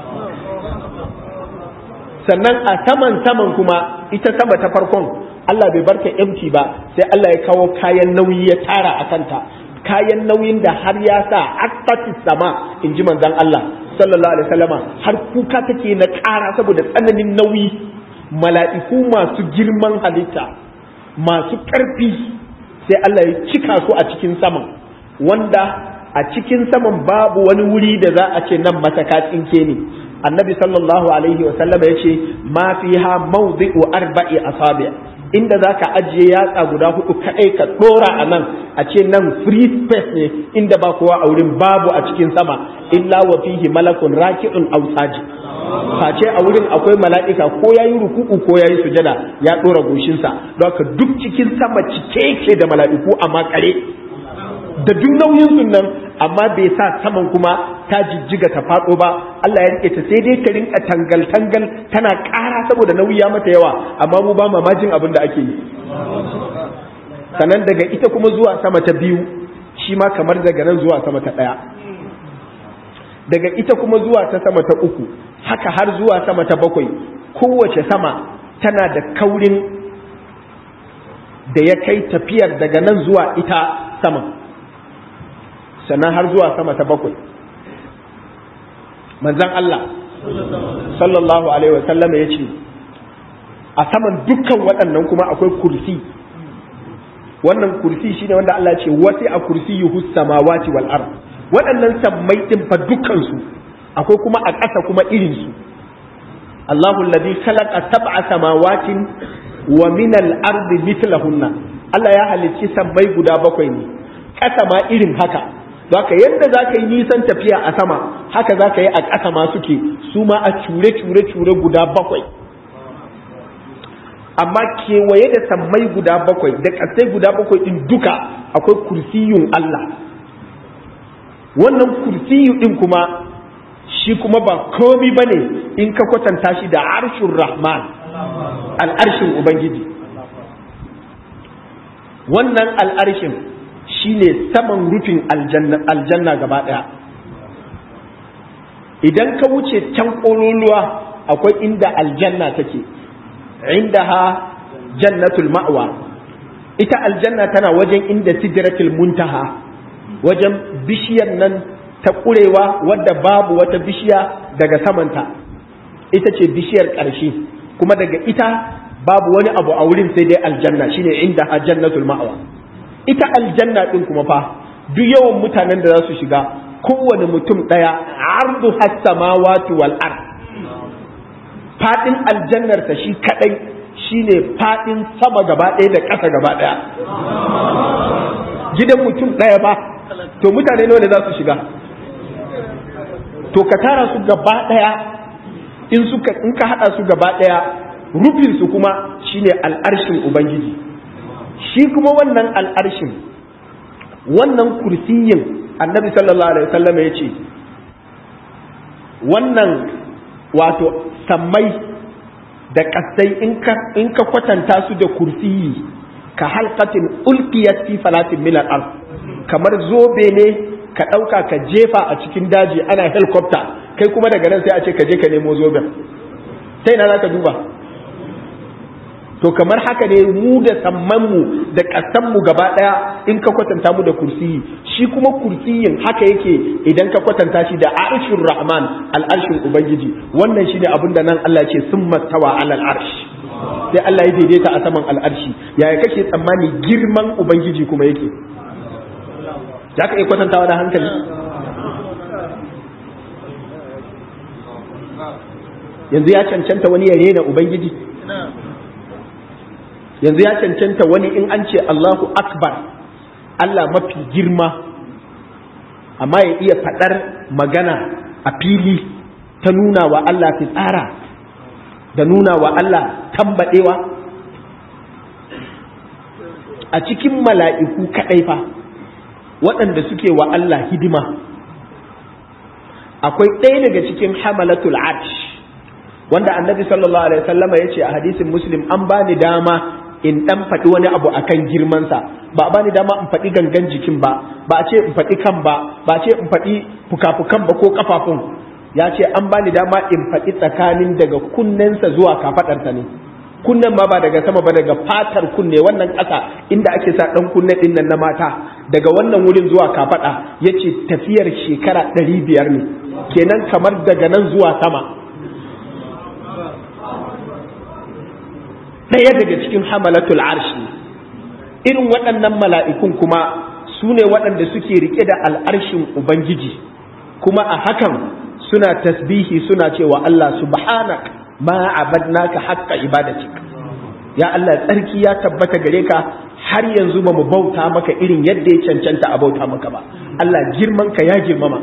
sannan a saman saman kuma ita sama ta farkon Allah bai barka empty ba sai Allah ya kawo kayan nauyi ya tara a kanta kayan nauyin da har ya sa akfati sama in ji manzon Allah sallallahu alaihi wasallama har kuka take na ƙara saboda tsananin nauyi mala'iku masu girman halitta masu ƙarfi sai Allah ya cika su a cikin saman wanda a cikin saman babu wani wuri da za a ce nan mataka tsinke ne annabi sallallahu alaihi wasallam ya ce ma fiha mawdi'u arba'i asabi inda za ka ajiye yatsa guda hudu kaɗai ka ɗora a nan a ce nan free space ne inda ba kowa a wurin babu a cikin sama illa wa fihi malakun raki'un aw saji face a wurin akwai mala'ika ko yayi ruku'u ko yayi sujada ya ɗora goshinsa don haka duk cikin sama cike yake da mala'iku a makare da duk nauyin sun nan amma bai sa saman kuma ta jijjiga ta faɗo ba Allah ya rike ta sai dai ta rinka tangal tangal tana ƙara saboda nauyi ya mata yawa amma mu ba mamajin abin da ake yi sannan daga ita kuma zuwa sama ta biyu shi ma kamar daga nan zuwa sama ta ɗaya daga ita kuma zuwa ta sama ta uku haka har zuwa sama ta bakwai kowace sama tana da kaurin da ya kai tafiyar daga nan zuwa ita sama sannan har zuwa sama ta bakwai manzan Allah sallallahu alaihi wasallam ya ce a saman dukkan waɗannan kuma akwai kursi wannan kursi shine wanda Allah ce wasi a kursi yuhu samawati wal ard waɗannan sammai din fa dukkan su akwai kuma a ƙasa kuma irin su Allahu alladhi khalaqa sab'a samawatin wa min al ardi mithlahunna Allah ya halicci sammai guda bakwai ne ƙasa ma irin haka Baka yadda za ka yi nisan tafiya a sama haka za ka yi a ƙasa ma suke su ma a cure-cure-cure guda bakwai amma kewaye da sammai guda bakwai da ƙasai guda bakwai ɗin duka akwai kursiyun Allah wannan kursiyu ɗin kuma shi kuma ba komi ba ne in ka kwatanta shi da arshin rahman al'arshin ubangiji wannan al'arshin shine saman rufin aljanna gaba ɗaya idan ka wuce can ƙololuwa akwai inda aljanna take inda ha jannatul ma'wa ita aljanna tana wajen inda sidratul muntaha wajen bishiyar nan ta ƙurewa wadda babu wata bishiya daga samanta ita ce bishiyar ƙarshe kuma daga ita babu wani abu a wurin sai dai aljanna shine inda ha jannatul ma'wa ita aljanna din kuma fa duk yawan mutanen da za su shiga kowane mutum ɗaya ardu samawati wal ard fadin aljannar ta shi kadai shine fadin sama gaba ɗaya da ƙasa gaba ɗaya gidan mutum ɗaya ba to mutane nawa ne za su shiga to ka tara su gaba ɗaya in suka in ka hada su gaba ɗaya rufin su kuma shine al'arshin ubangiji shi kuma wannan al'arshin wannan kursiyin annabi sallallahu alaihi wasallam ya ce wannan wato sammai da kasai in ka kwatanta su da kursiyi ka halkatin ulkiyat fi falatin min al kamar zobe ne ka ɗauka ka jefa a cikin daji ana helicopter kai kuma daga nan sai a ce ka je ka nemo zoben ta ina za ka duba to kamar haka ne mu da sammanmu da ƙasanmu gaba ɗaya in ka kwatanta mu da kursiyi shi kuma kursiyin haka yake idan ka kwatanta shi da arshin rahman al'arshin ubangiji wannan shine abin da nan Allah ce sun mastawa alal arsh sai Allah ya daidaita a saman al'arshi yaya kake tsammani girman ubangiji kuma yake za ka iya kwatantawa da hankali yanzu ya cancanta wani ya rena ubangiji yanzu ya cancanta wani in an ce Allahu akbar Allah mafi girma amma ya iya faɗar magana a fili ta nuna wa Allah tsara da nuna wa Allah tambaɗewa a cikin mala'iku kaɗai fa waɗanda suke wa Allah hidima akwai ɗaya daga cikin hamalatul arsh wanda annabi sallallahu alaihi wasallam ya ce a hadisin muslim an bani dama in dan faɗi wani abu akan girmansa ba a bani dama in faɗi gangan jikin ba ba a ce in faɗi kan ba ba a ce in faɗi fukafukan ba ko kafafun ya ce an bani dama in faɗi tsakanin daga kunnensa zuwa kafaɗarsa ne kunnen ma ba daga sama ba daga fatar kunne wannan ƙasa inda ake sa ɗan kunne ɗin nan na mata daga wannan wurin zuwa kafaɗa ya ce tafiyar shekara ɗari biyar ne kenan kamar daga nan zuwa sama ɗaya daga cikin hamalatul arshi irin waɗannan mala'ikun kuma su ne waɗanda suke rike da al'arshin ubangiji kuma a hakan suna tasbihi suna cewa Allah subhanak ma abadnaka haqqa ibadatik ya Allah tsarki ya tabbata gare ka har yanzu ba mu bauta maka irin yadda ya cancanta a bauta maka ba Allah girman ka ya girmama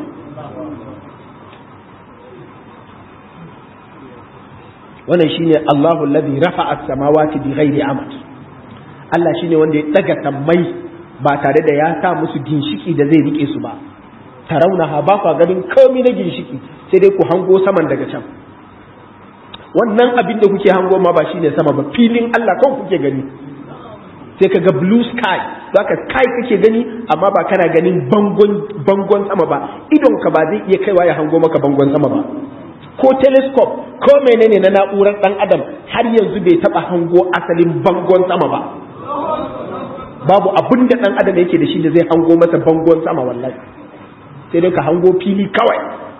wannan shine Allahu alladhi rafa'a as-samawati bighairi amad Allah shine wanda ya daga sammai ba tare da ya sa musu ginshiki da zai rike su ba tarawnaha ba kwa ganin komai na ginshiki sai dai ku hango saman daga can wannan abin da kuke hango ma ba shine sama ba filin Allah kawai kuke gani sai ka ga blue sky zaka sky kake gani amma ba kana ganin bangon bangon sama ba idon ka ba zai iya kaiwa ya hango maka bangon sama ba ko telescope ko menene na na'urar dan adam har yanzu bai taba hango asalin bangon sama ba babu abin da dan adam yake da shi da zai hango masa bangon sama wallahi sai dai ka hango fili kawai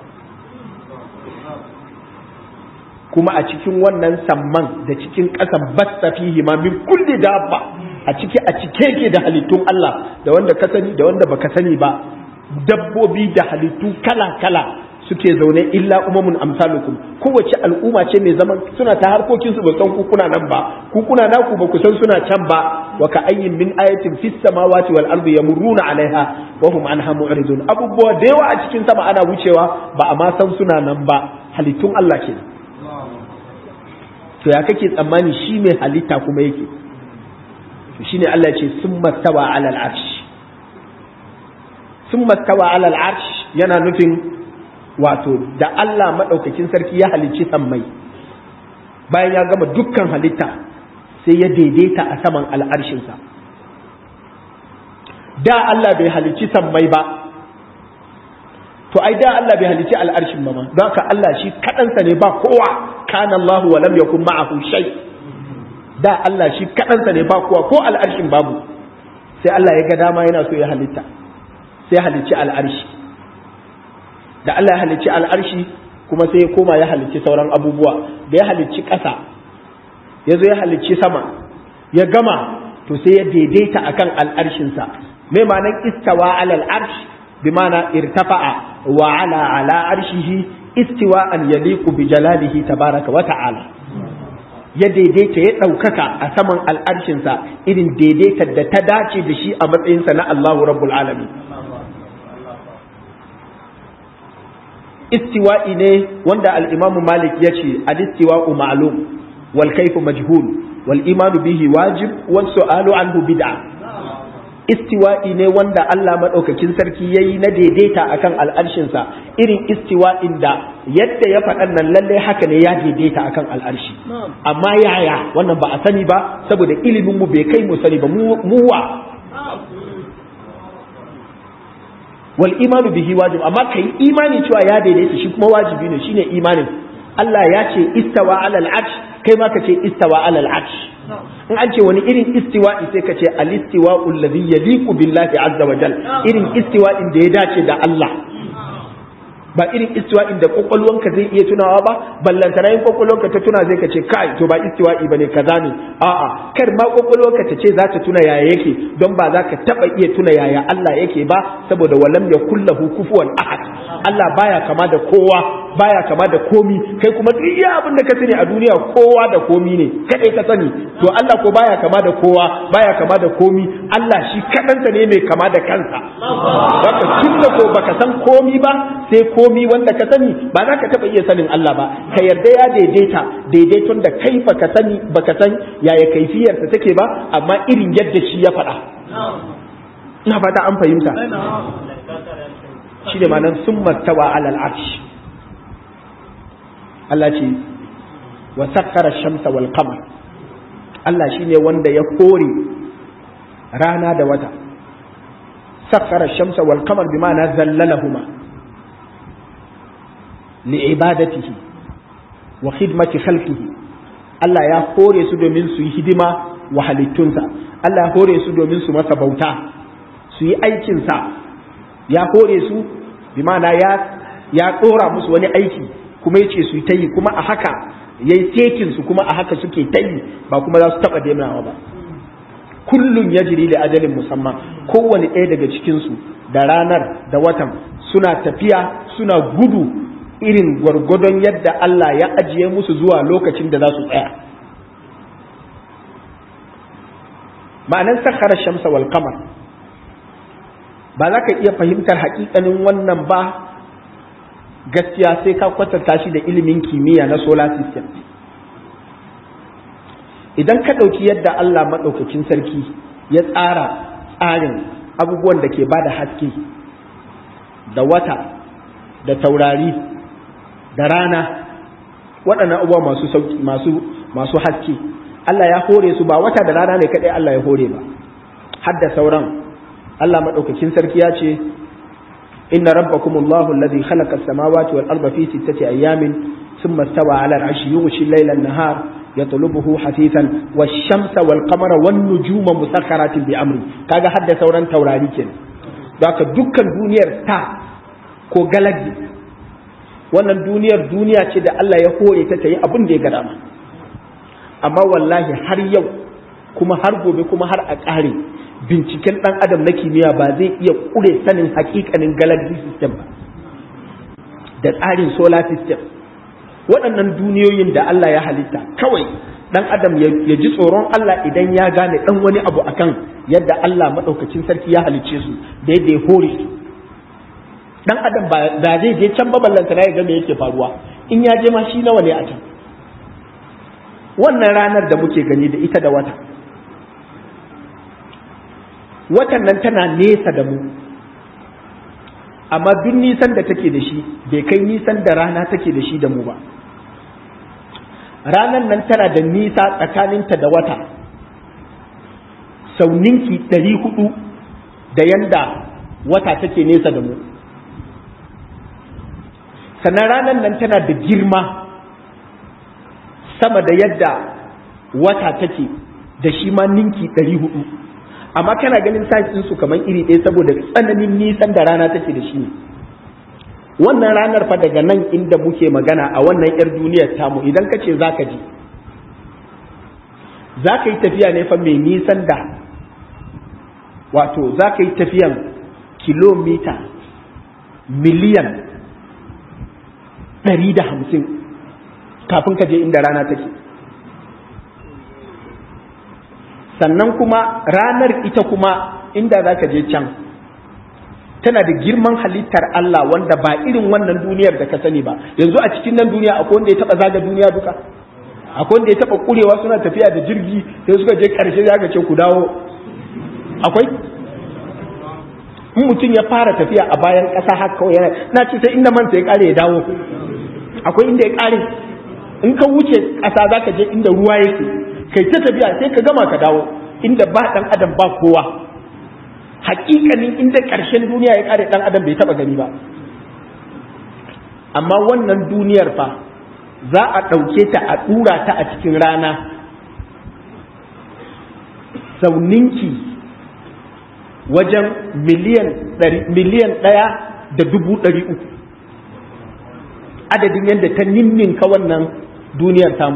kuma a cikin wannan samman da cikin ƙasan basta fihi ma min kulli dabba a ciki a cike ke da halittun Allah da wanda ka sani da wanda baka sani ba dabbobi da halittu kala kala suke zaune illa umamun amsalukum kowace al'umma ce mai zaman suna ta harkokin su ba san ku kuna nan ba ku kuna naku ba ku san suna can ba wa ka ayyin min ayatin fis samawati wal ardi yamurruna alaiha wa hum anha mu'ridun abubuwa da yawa a cikin sama ana wucewa ba a ma san suna nan ba halittun Allah ke to ya kake tsammani shi mai halitta kuma yake to shine Allah ya ce summa tawa alal arsh summa tawa alal arsh yana nufin wato da Allah maɗaukakin sarki ya halicci sammai bayan ya gama dukkan halitta sai ya daidaita a saman al'arshinsa da Allah bai halicci sammai ba to ai da Allah bai halicci al'arshin ba ma don haka Allah shi kaɗansa ne ba kowa kana Allah wa lam yakun ma'ahu shay da Allah shi kaɗansa ne ba kowa ko al'arshin babu sai Allah ya ga dama yana so ya halitta sai halicci al'arshi da Allah ya halicci al'arshi kuma sai ya koma ya halicci sauran abubuwa da ya halicci ƙasa ya zo ya halicci sama ya gama to sai ya daidaita akan al'arshinsa mai ma'anar istawa alal arsh bi ma'ana irtafa'a wa ala ala arshihi istiwa an yaliqu bi jalalihi tabaraka wa ta'ala ya daidaita ya ɗaukaka a saman al'arshinsa irin daidaitar da ta dace da shi a matsayinsa na Allahu rabbul alamin istiwa'i ne wanda al'imamu malik ya ce al-istiwa'u ma'lum wal kaifu majhul wal imanu bihi wajib wal su'alu anhu bid'a istiwa'i ne wanda Allah madaukakin sarki yayi na daidaita akan al'arshinsa irin istiwa'in da yadda ya faɗan nan lalle haka ne ya daidaita akan al'arshi amma yaya wannan ba a sani ba saboda ilimin mu bai kai mu sani ba mu wa wal imanu bihi wajib amma kai imani cewa ya daidaita shi kuma wajibi ne shine imanin Allah ya ce istawa alal arsh kai ma ka ce istawa alal arsh in an ce wani irin istiwa'i sai ka ce al istiwa'u alladhi yaliqu billahi azza wa jal irin istiwa'in da ya dace da Allah ba irin istiwa'in da kwakwalwanka zai iya tunawa ba ballantana yin kwakwalwanka ta tuna zai ka ce kai to ba istiwa'i bane kaza ne a'a kar ma kwakwalwanka ta ce za ta tuna yaya yake don ba za ka taba iya tuna yaya Allah yake ba saboda walam yakul lahu kufuwan ahad Allah baya kama da kowa baya kama da komi kai kuma duk iya abin da ka sani a duniya kowa da komi ne kadai ka sani to Allah ko baya kama da kowa baya kama da komi Allah shi kadansa ne mai kama da kansa haka tunda ko baka san komi ba sai komi wanda ka sani ba za ka taba iya sanin Allah ba ka yarda ya daidaita daidaiton da kai baka sani baka san yaya kaifiyarsa take ba amma irin yadda shi ya faɗa ina fata an fahimta shi ne ma'anar sun martawa alal arsh Allah ce wa sakkara shamsa wal qamar Allah shine wanda ya kore rana da wata sakkara shamsa wal qamar bi ma'ana zallalahuma li ibadatihi wa khidmati khalqihi Allah ya kore su domin su yi hidima wa halittunsa Allah ya kore su domin su masa bauta su yi aikinsa ya kore su bi ma'ana ya ya ɗora musu wani aiki kuma ya ce su yi ta yi kuma a haka ya yi tekin su kuma a haka suke ta yi ba kuma za su taɓa dainawa ba kullum ya jiri da ajalin musamman kowane ɗaya daga cikinsu da ranar da watan suna tafiya suna gudu irin gwargwadon yadda Allah ya ajiye musu zuwa lokacin da za su tsaya ma'anar sakhara shamsa wal qamar ba za ka iya fahimtar haƙiƙanin wannan ba gaskiya sai ka kwatanta shi da ilimin kimiyya na solar system idan ka ɗauki yadda Allah maɗaukakin sarki ya tsara tsarin abubuwan da ke bada haske da wata da taurari da rana waɗannan abubuwa masu sauki masu masu haske Allah ya hore su ba wata da rana ne kaɗai Allah ya hore ba har da sauran Allah maɗaukakin sarki ya ce إن ربكم الله الذي خلق السماوات والأرض في ستة أيام ثم استوى على العرش يغشي الليل النهار يطلبه حثيثا والشمس والقمر والنجوم مسخرات بأمره كاga hadda sauran taurari kenan haka dukkan duniyar ta ko galaxy wannan duniyar duniya ce da Allah ya hore ta tayi abin da ya gada ma amma wallahi har yau kuma har gobe kuma har a ƙare binciken ɗan adam na kimiyya ba zai iya ƙure sanin hakikanin galaxy system ba da tsarin solar system waɗannan duniyoyin da Allah ya halitta kawai ɗan adam ya ji tsoron Allah idan ya gane ɗan wani abu akan yadda Allah maɗaukacin sarki ya halicce su da yadda ya hore su ɗan adam ba zai je can baballanta na ya ga me yake faruwa in ya je ma shi nawa ne a can wannan ranar da muke gani da ita da wata watan nan tana nesa da mu amma duk nisan da take da shi bai kai nisan da rana take da shi da mu ba ranar nan tana da nisa tsakaninta da wata sau ninki ɗari hudu da yanda wata take nesa da mu sannan ranar nan tana da girma sama da yadda wata take da shi ma ninki ɗari hudu amma kana ganin size su kamar iri ɗaya saboda tsananin nisan da rana take da shi ne wannan ranar fa daga nan inda muke magana a wannan 'yar duniyar tamu idan ka ce za ka ji za ka yi tafiya ne fa mai nisan da wato za ka yi tafiyan kilomita miliyan ɗari da hamsin kafin ka je inda rana take sannan kuma ranar ita kuma inda za ka je can tana da girman halittar Allah wanda ba irin wannan duniyar da ka sani ba yanzu a cikin nan duniya akwai wanda ya taba zaga duniya duka akwai wanda ya taba kurewa suna tafiya da jirgi sai suka je karshe ya ce ku dawo akwai in mutum ya fara tafiya a bayan ƙasa haka kawai yana na ce sai inda man sai ya kare ya dawo akwai inda ya kare in ka wuce ƙasa za ka je inda ruwa yake kai ta tafiya sai ka gama ka dawo inda ba ɗan adam ba kowa hakikanin inda ƙarshen duniya ya kare ɗan adam bai taɓa gani ba amma wannan duniyar fa za a ɗauke ta a ɗura ta a cikin rana sauninki wajen miliyan ɗaya da dubu ɗari uku adadin yadda ta ninninka wannan duniyar tamu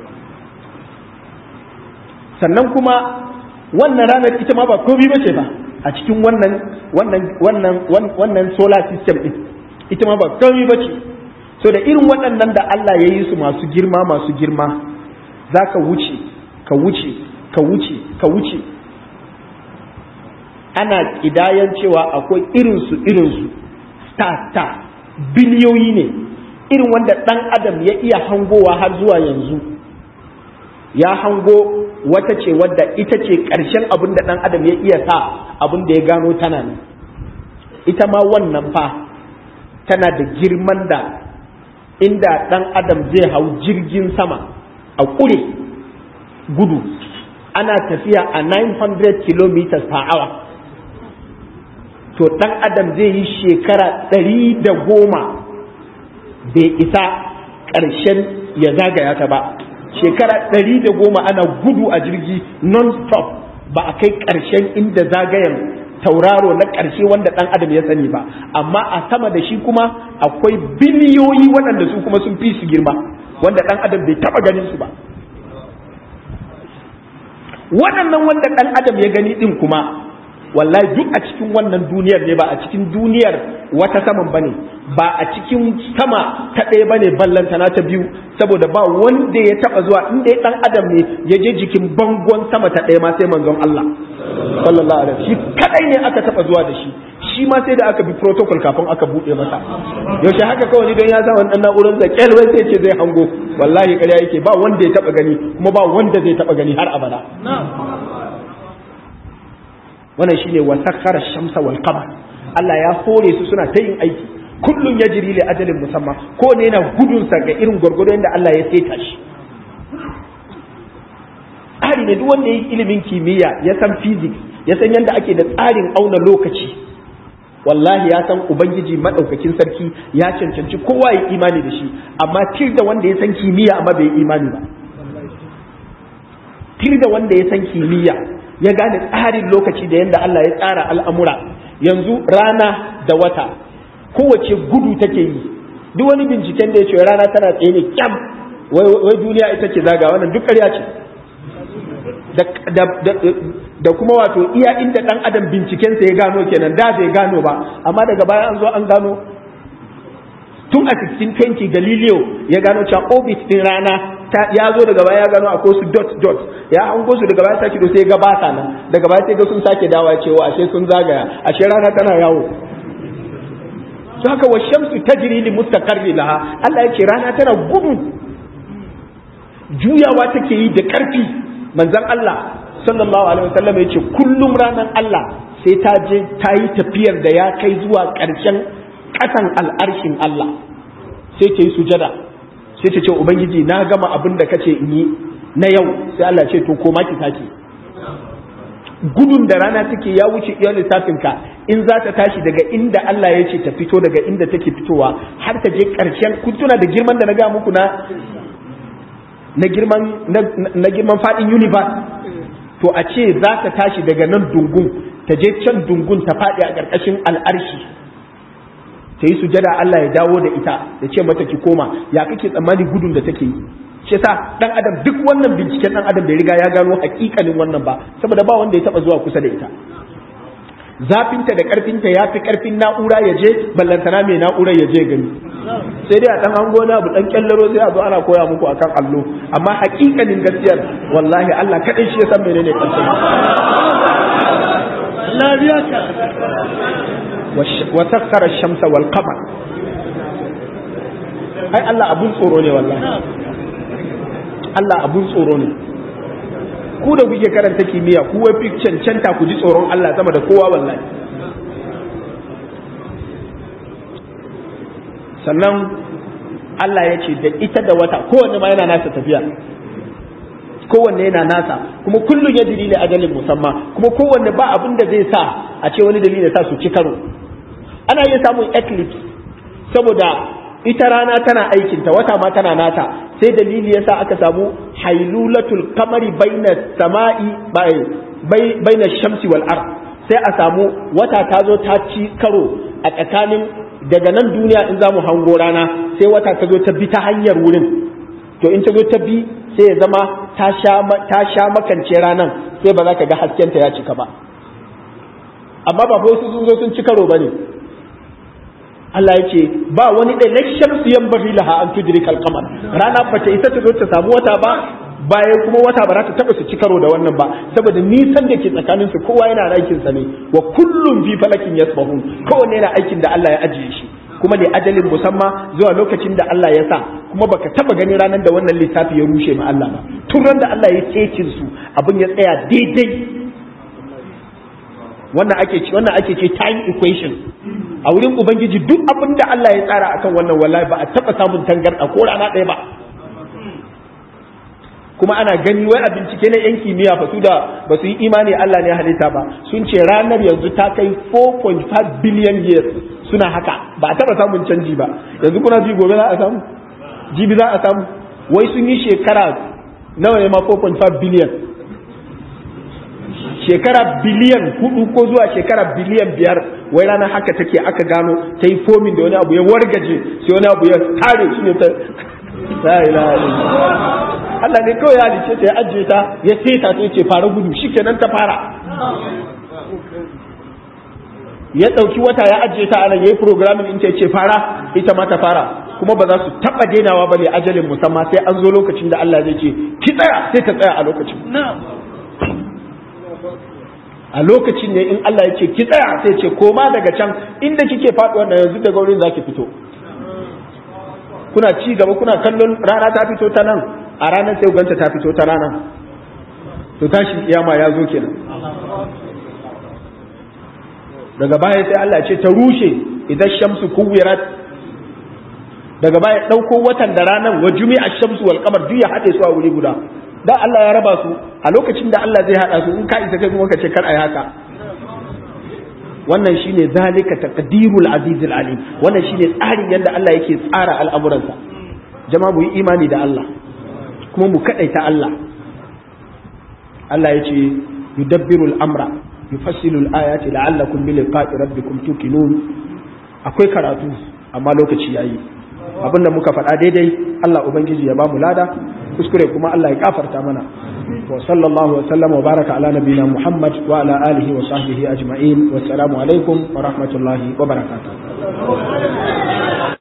sannan kuma wannan ranar ita ma ba komi ba ce ba a cikin wannan wannan wannan wannan solar system din ita ma ba komi ba ce so da irin waɗannan da Allah ya yi su masu girma masu girma za ka wuce ka wuce ka wuce ka wuce ana ƙidayan cewa akwai irinsu irinsu star star biliyoyi ne irin wanda ɗan adam ya iya hangowa har zuwa yanzu ya hango wata ce wadda ita ce ƙarshen abin da ɗan adam ya iya sa abin da ya gano tana ne ita ma wannan fa tana da girman da inda ɗan adam zai hau jirgin sama a ƙure gudu ana tafiya a 900 km per hour to ɗan adam zai yi shekara ɗari da goma bai isa ƙarshen ya zagaya ta ba shekara ɗari da goma ana gudu a jirgi non-stop ba a kai ƙarshen inda zagayen tauraro na ƙarshe wanda ɗan adam ya sani ba amma a sama da shi kuma akwai biliyoyi waɗanda su kuma sun fi su girma wanda ɗan adam bai taɓa ganin su ba waɗannan wanda ɗan adam ya gani ɗin kuma wallahi duk a cikin wannan duniyar ne ba a cikin duniyar wata saman bane ba a cikin sama ta ɗaya bane ballanta na ta biyu saboda ba wanda ya taba zuwa inda ya dan adam ne ya je jikin bangon sama ta ɗaya ma sai manzon Allah sallallahu alaihi shi kadai ne aka taba zuwa da shi shi ma sai da aka bi protocol kafin aka bude masa yaushe haka kawai don ya sa wannan na'urar da kyalwai sai ce zai hango wallahi ƙarya yake ba wanda ya taba gani kuma ba wanda zai taba gani har abada wannan shine wa sakhara shamsa wal qamar Allah ya hore su suna ta yin aiki kullun yajri li ajalin musamma ko ne yana gudun sa ga irin gurgudu da Allah ya saita shi tsari ne duk wanda ya yi ilimin kimiyya ya san physics ya san yadda ake da tsarin auna lokaci wallahi ya san ubangiji madaukakin sarki ya cancanci kowa ya imani da shi amma tir da wanda ya san kimiyya amma bai imani ba tir da wanda ya san kimiyya ya gane tsarin lokaci da yadda Allah ya tsara al'amura yanzu rana da wata kowace gudu take yi duk wani binciken da ya ce rana tana tsaye ne kyam wai duniya ita ce zaga wannan duk ƙarya ce da kuma wato iya inda ɗan adam bincikensa ya gano kenan da bai gano ba amma daga baya an zo an gano tun a 1620 galileo ya gano cewa orbit din rana ya zo daga baya ya gano akwai su dot dot ya hango su daga baya sake sai ga ba sa nan daga baya sai ga sun sake dawa cewa ashe sun zagaya ashe rana tana yawo to haka wa shamsu tajri li mustaqarri laha Allah ya ce rana tana gudu juyawa take yi da karfi manzon Allah sallallahu alaihi wasallam ya ce kullum ranar Allah sai ta je ta yi tafiyar da ya kai zuwa ƙarshen ƙasan al'arshin Allah sai ta yi sujada sai ta ce ubangiji na gama abin da kace in yi na yau sai Allah ce to koma ki sake gudun da rana take ya wuce iya lissafinka in za ta tashi daga inda Allah ya ce ta fito daga inda take fitowa har ta je ƙarshen kun tuna da girman da na ga muku na na girman na girman fadin universe to a ce za ta tashi daga nan dungun ta je can dungun ta faɗi a ƙarƙashin al'arshi ta yi sujada Allah ya dawo da ita da ce mata ki koma ya kake tsammani gudun da take yi shi yasa dan adam duk wannan binciken dan adam bai riga ya gano hakikanin wannan ba saboda ba wanda ya taba zuwa kusa da ita zafinta da karfinta ya fi karfin na'ura ya je ballantana mai na'ura ya je gani sai dai a dan hango na abu dan kyallaro sai a zo ana koya muku akan allo amma hakikanin gaskiyar wallahi Allah kadai shi ya san menene karshen wa sakkara shamsa wal qamar ai Allah abun tsoro ne wallahi Allah abun tsoro ne ku da kuke karanta kimiyya ku wai fi cancanta ku ji tsoron Allah sama da kowa wallahi sannan Allah ya ce da ita da wata kowanne ma yana nasa tafiya kowanne yana nasa kuma kullum ya dalili ajalin musamman kuma kowanne ba abin da zai sa a ce wani dalili sa su ci karo ana iya samun eclipse saboda ita rana tana aikinta wata ma tana nata sai dalili yasa aka samu hailulatul kamari baina sama'i baina shamsi wal ard sai a samu wata ta zo ta ci karo a tsakanin daga nan duniya in za mu hango rana sai wata ta zo ta bi ta hanyar wurin to in ta zo ta bi sai ya zama ta sha makance ranan sai ba za ka ga haskenta ya cika ba amma ba fa sun zo sun ci karo ba ne Allah ya ce ba wani da na shamsu yan bari laha an tudiri kalkamar rana ba ta isa ta zo ta samu wata ba bayan kuma wata ba za ta taba su ci karo da wannan ba saboda nisan da ke tsakanin su kowa yana aikin sa ne wa kullum fi falakin yasbahun kowanne yana aikin da Allah ya ajiye shi kuma da ajalin musamma zuwa lokacin da Allah ya sa kuma baka taba gani ranar da wannan lissafi ya rushe ma Allah ba tun ran da Allah ya cecin su abin ya tsaya daidai wannan ake ce wannan ake ce time equation a wurin ubangiji duk abin da Allah ya tsara akan wannan wallahi ba a taba samun tangarda ko rana ɗaya ba kuma ana gani wai a bincike na yan kimiyya ba su da ba su yi imani Allah ne halitta ba sun ce ranar yanzu ta kai 4.5 billion years suna haka ba a taba samun canji ba yanzu kuna ji gobe za a samu jibi za a samu wai sun yi shekara nawa ne ma 4.5 billion shekara biliyan hudu ko zuwa shekara biliyan biyar wai ranar haka take aka gano ta yi fomin da wani abu ya wargaje sai wani abu ya tare shi ne ta la ilaha Allah ne kawai ya halice ta ya ajiye ta ya seta ta ce fara gudu shikenan ta fara ya ɗauki wata ya ajiye ta anan yayi programming in ta ce fara ita ma ta fara kuma ba za su taɓa denawa ba ne ajalin musamman sai an zo lokacin da Allah zai ce ki tsaya sai ta tsaya a lokacin a lokacin ne in Allah ya ce ki tsaya sai ce koma daga can inda kike faɗuwa da yanzu daga wurin zaki fito kuna ci gaba kuna kallon rana ta fito ta nan a ranar sai ganta ta fito ta rana to tashi kiyama ya zo kenan daga baya sai Allah ce ta rushe idan shamsu kuwirat daga baya ɗauko watan da ranar wa jumi'a shamsu wal qamar duk ya haɗe su a wuri guda da Allah ya raba su a lokacin da Allah zai haɗa su in ka isa kai kuma ka ce kar ayi haka wannan shine zalika taqdirul azizul alim wannan shine tsarin yadda Allah yake tsara al'amuransa jama'a mu yi imani da Allah kuma mu kadaita Allah Allah ya ce yudabbiru al-amra yufassilu al-ayati la'allakum bi liqa'i rabbikum tuqinun akwai karatu amma lokaci yayi abinda muka faɗa daidai Allah ubangiji ya bamu lada kuskure kuma Allah ya kafarta mana wa sallallahu wa sallama wa baraka ala nabina Muhammad wa ala alihi wa sahbihi ajma'in wa assalamu alaikum wa rahmatullahi wa barakatuh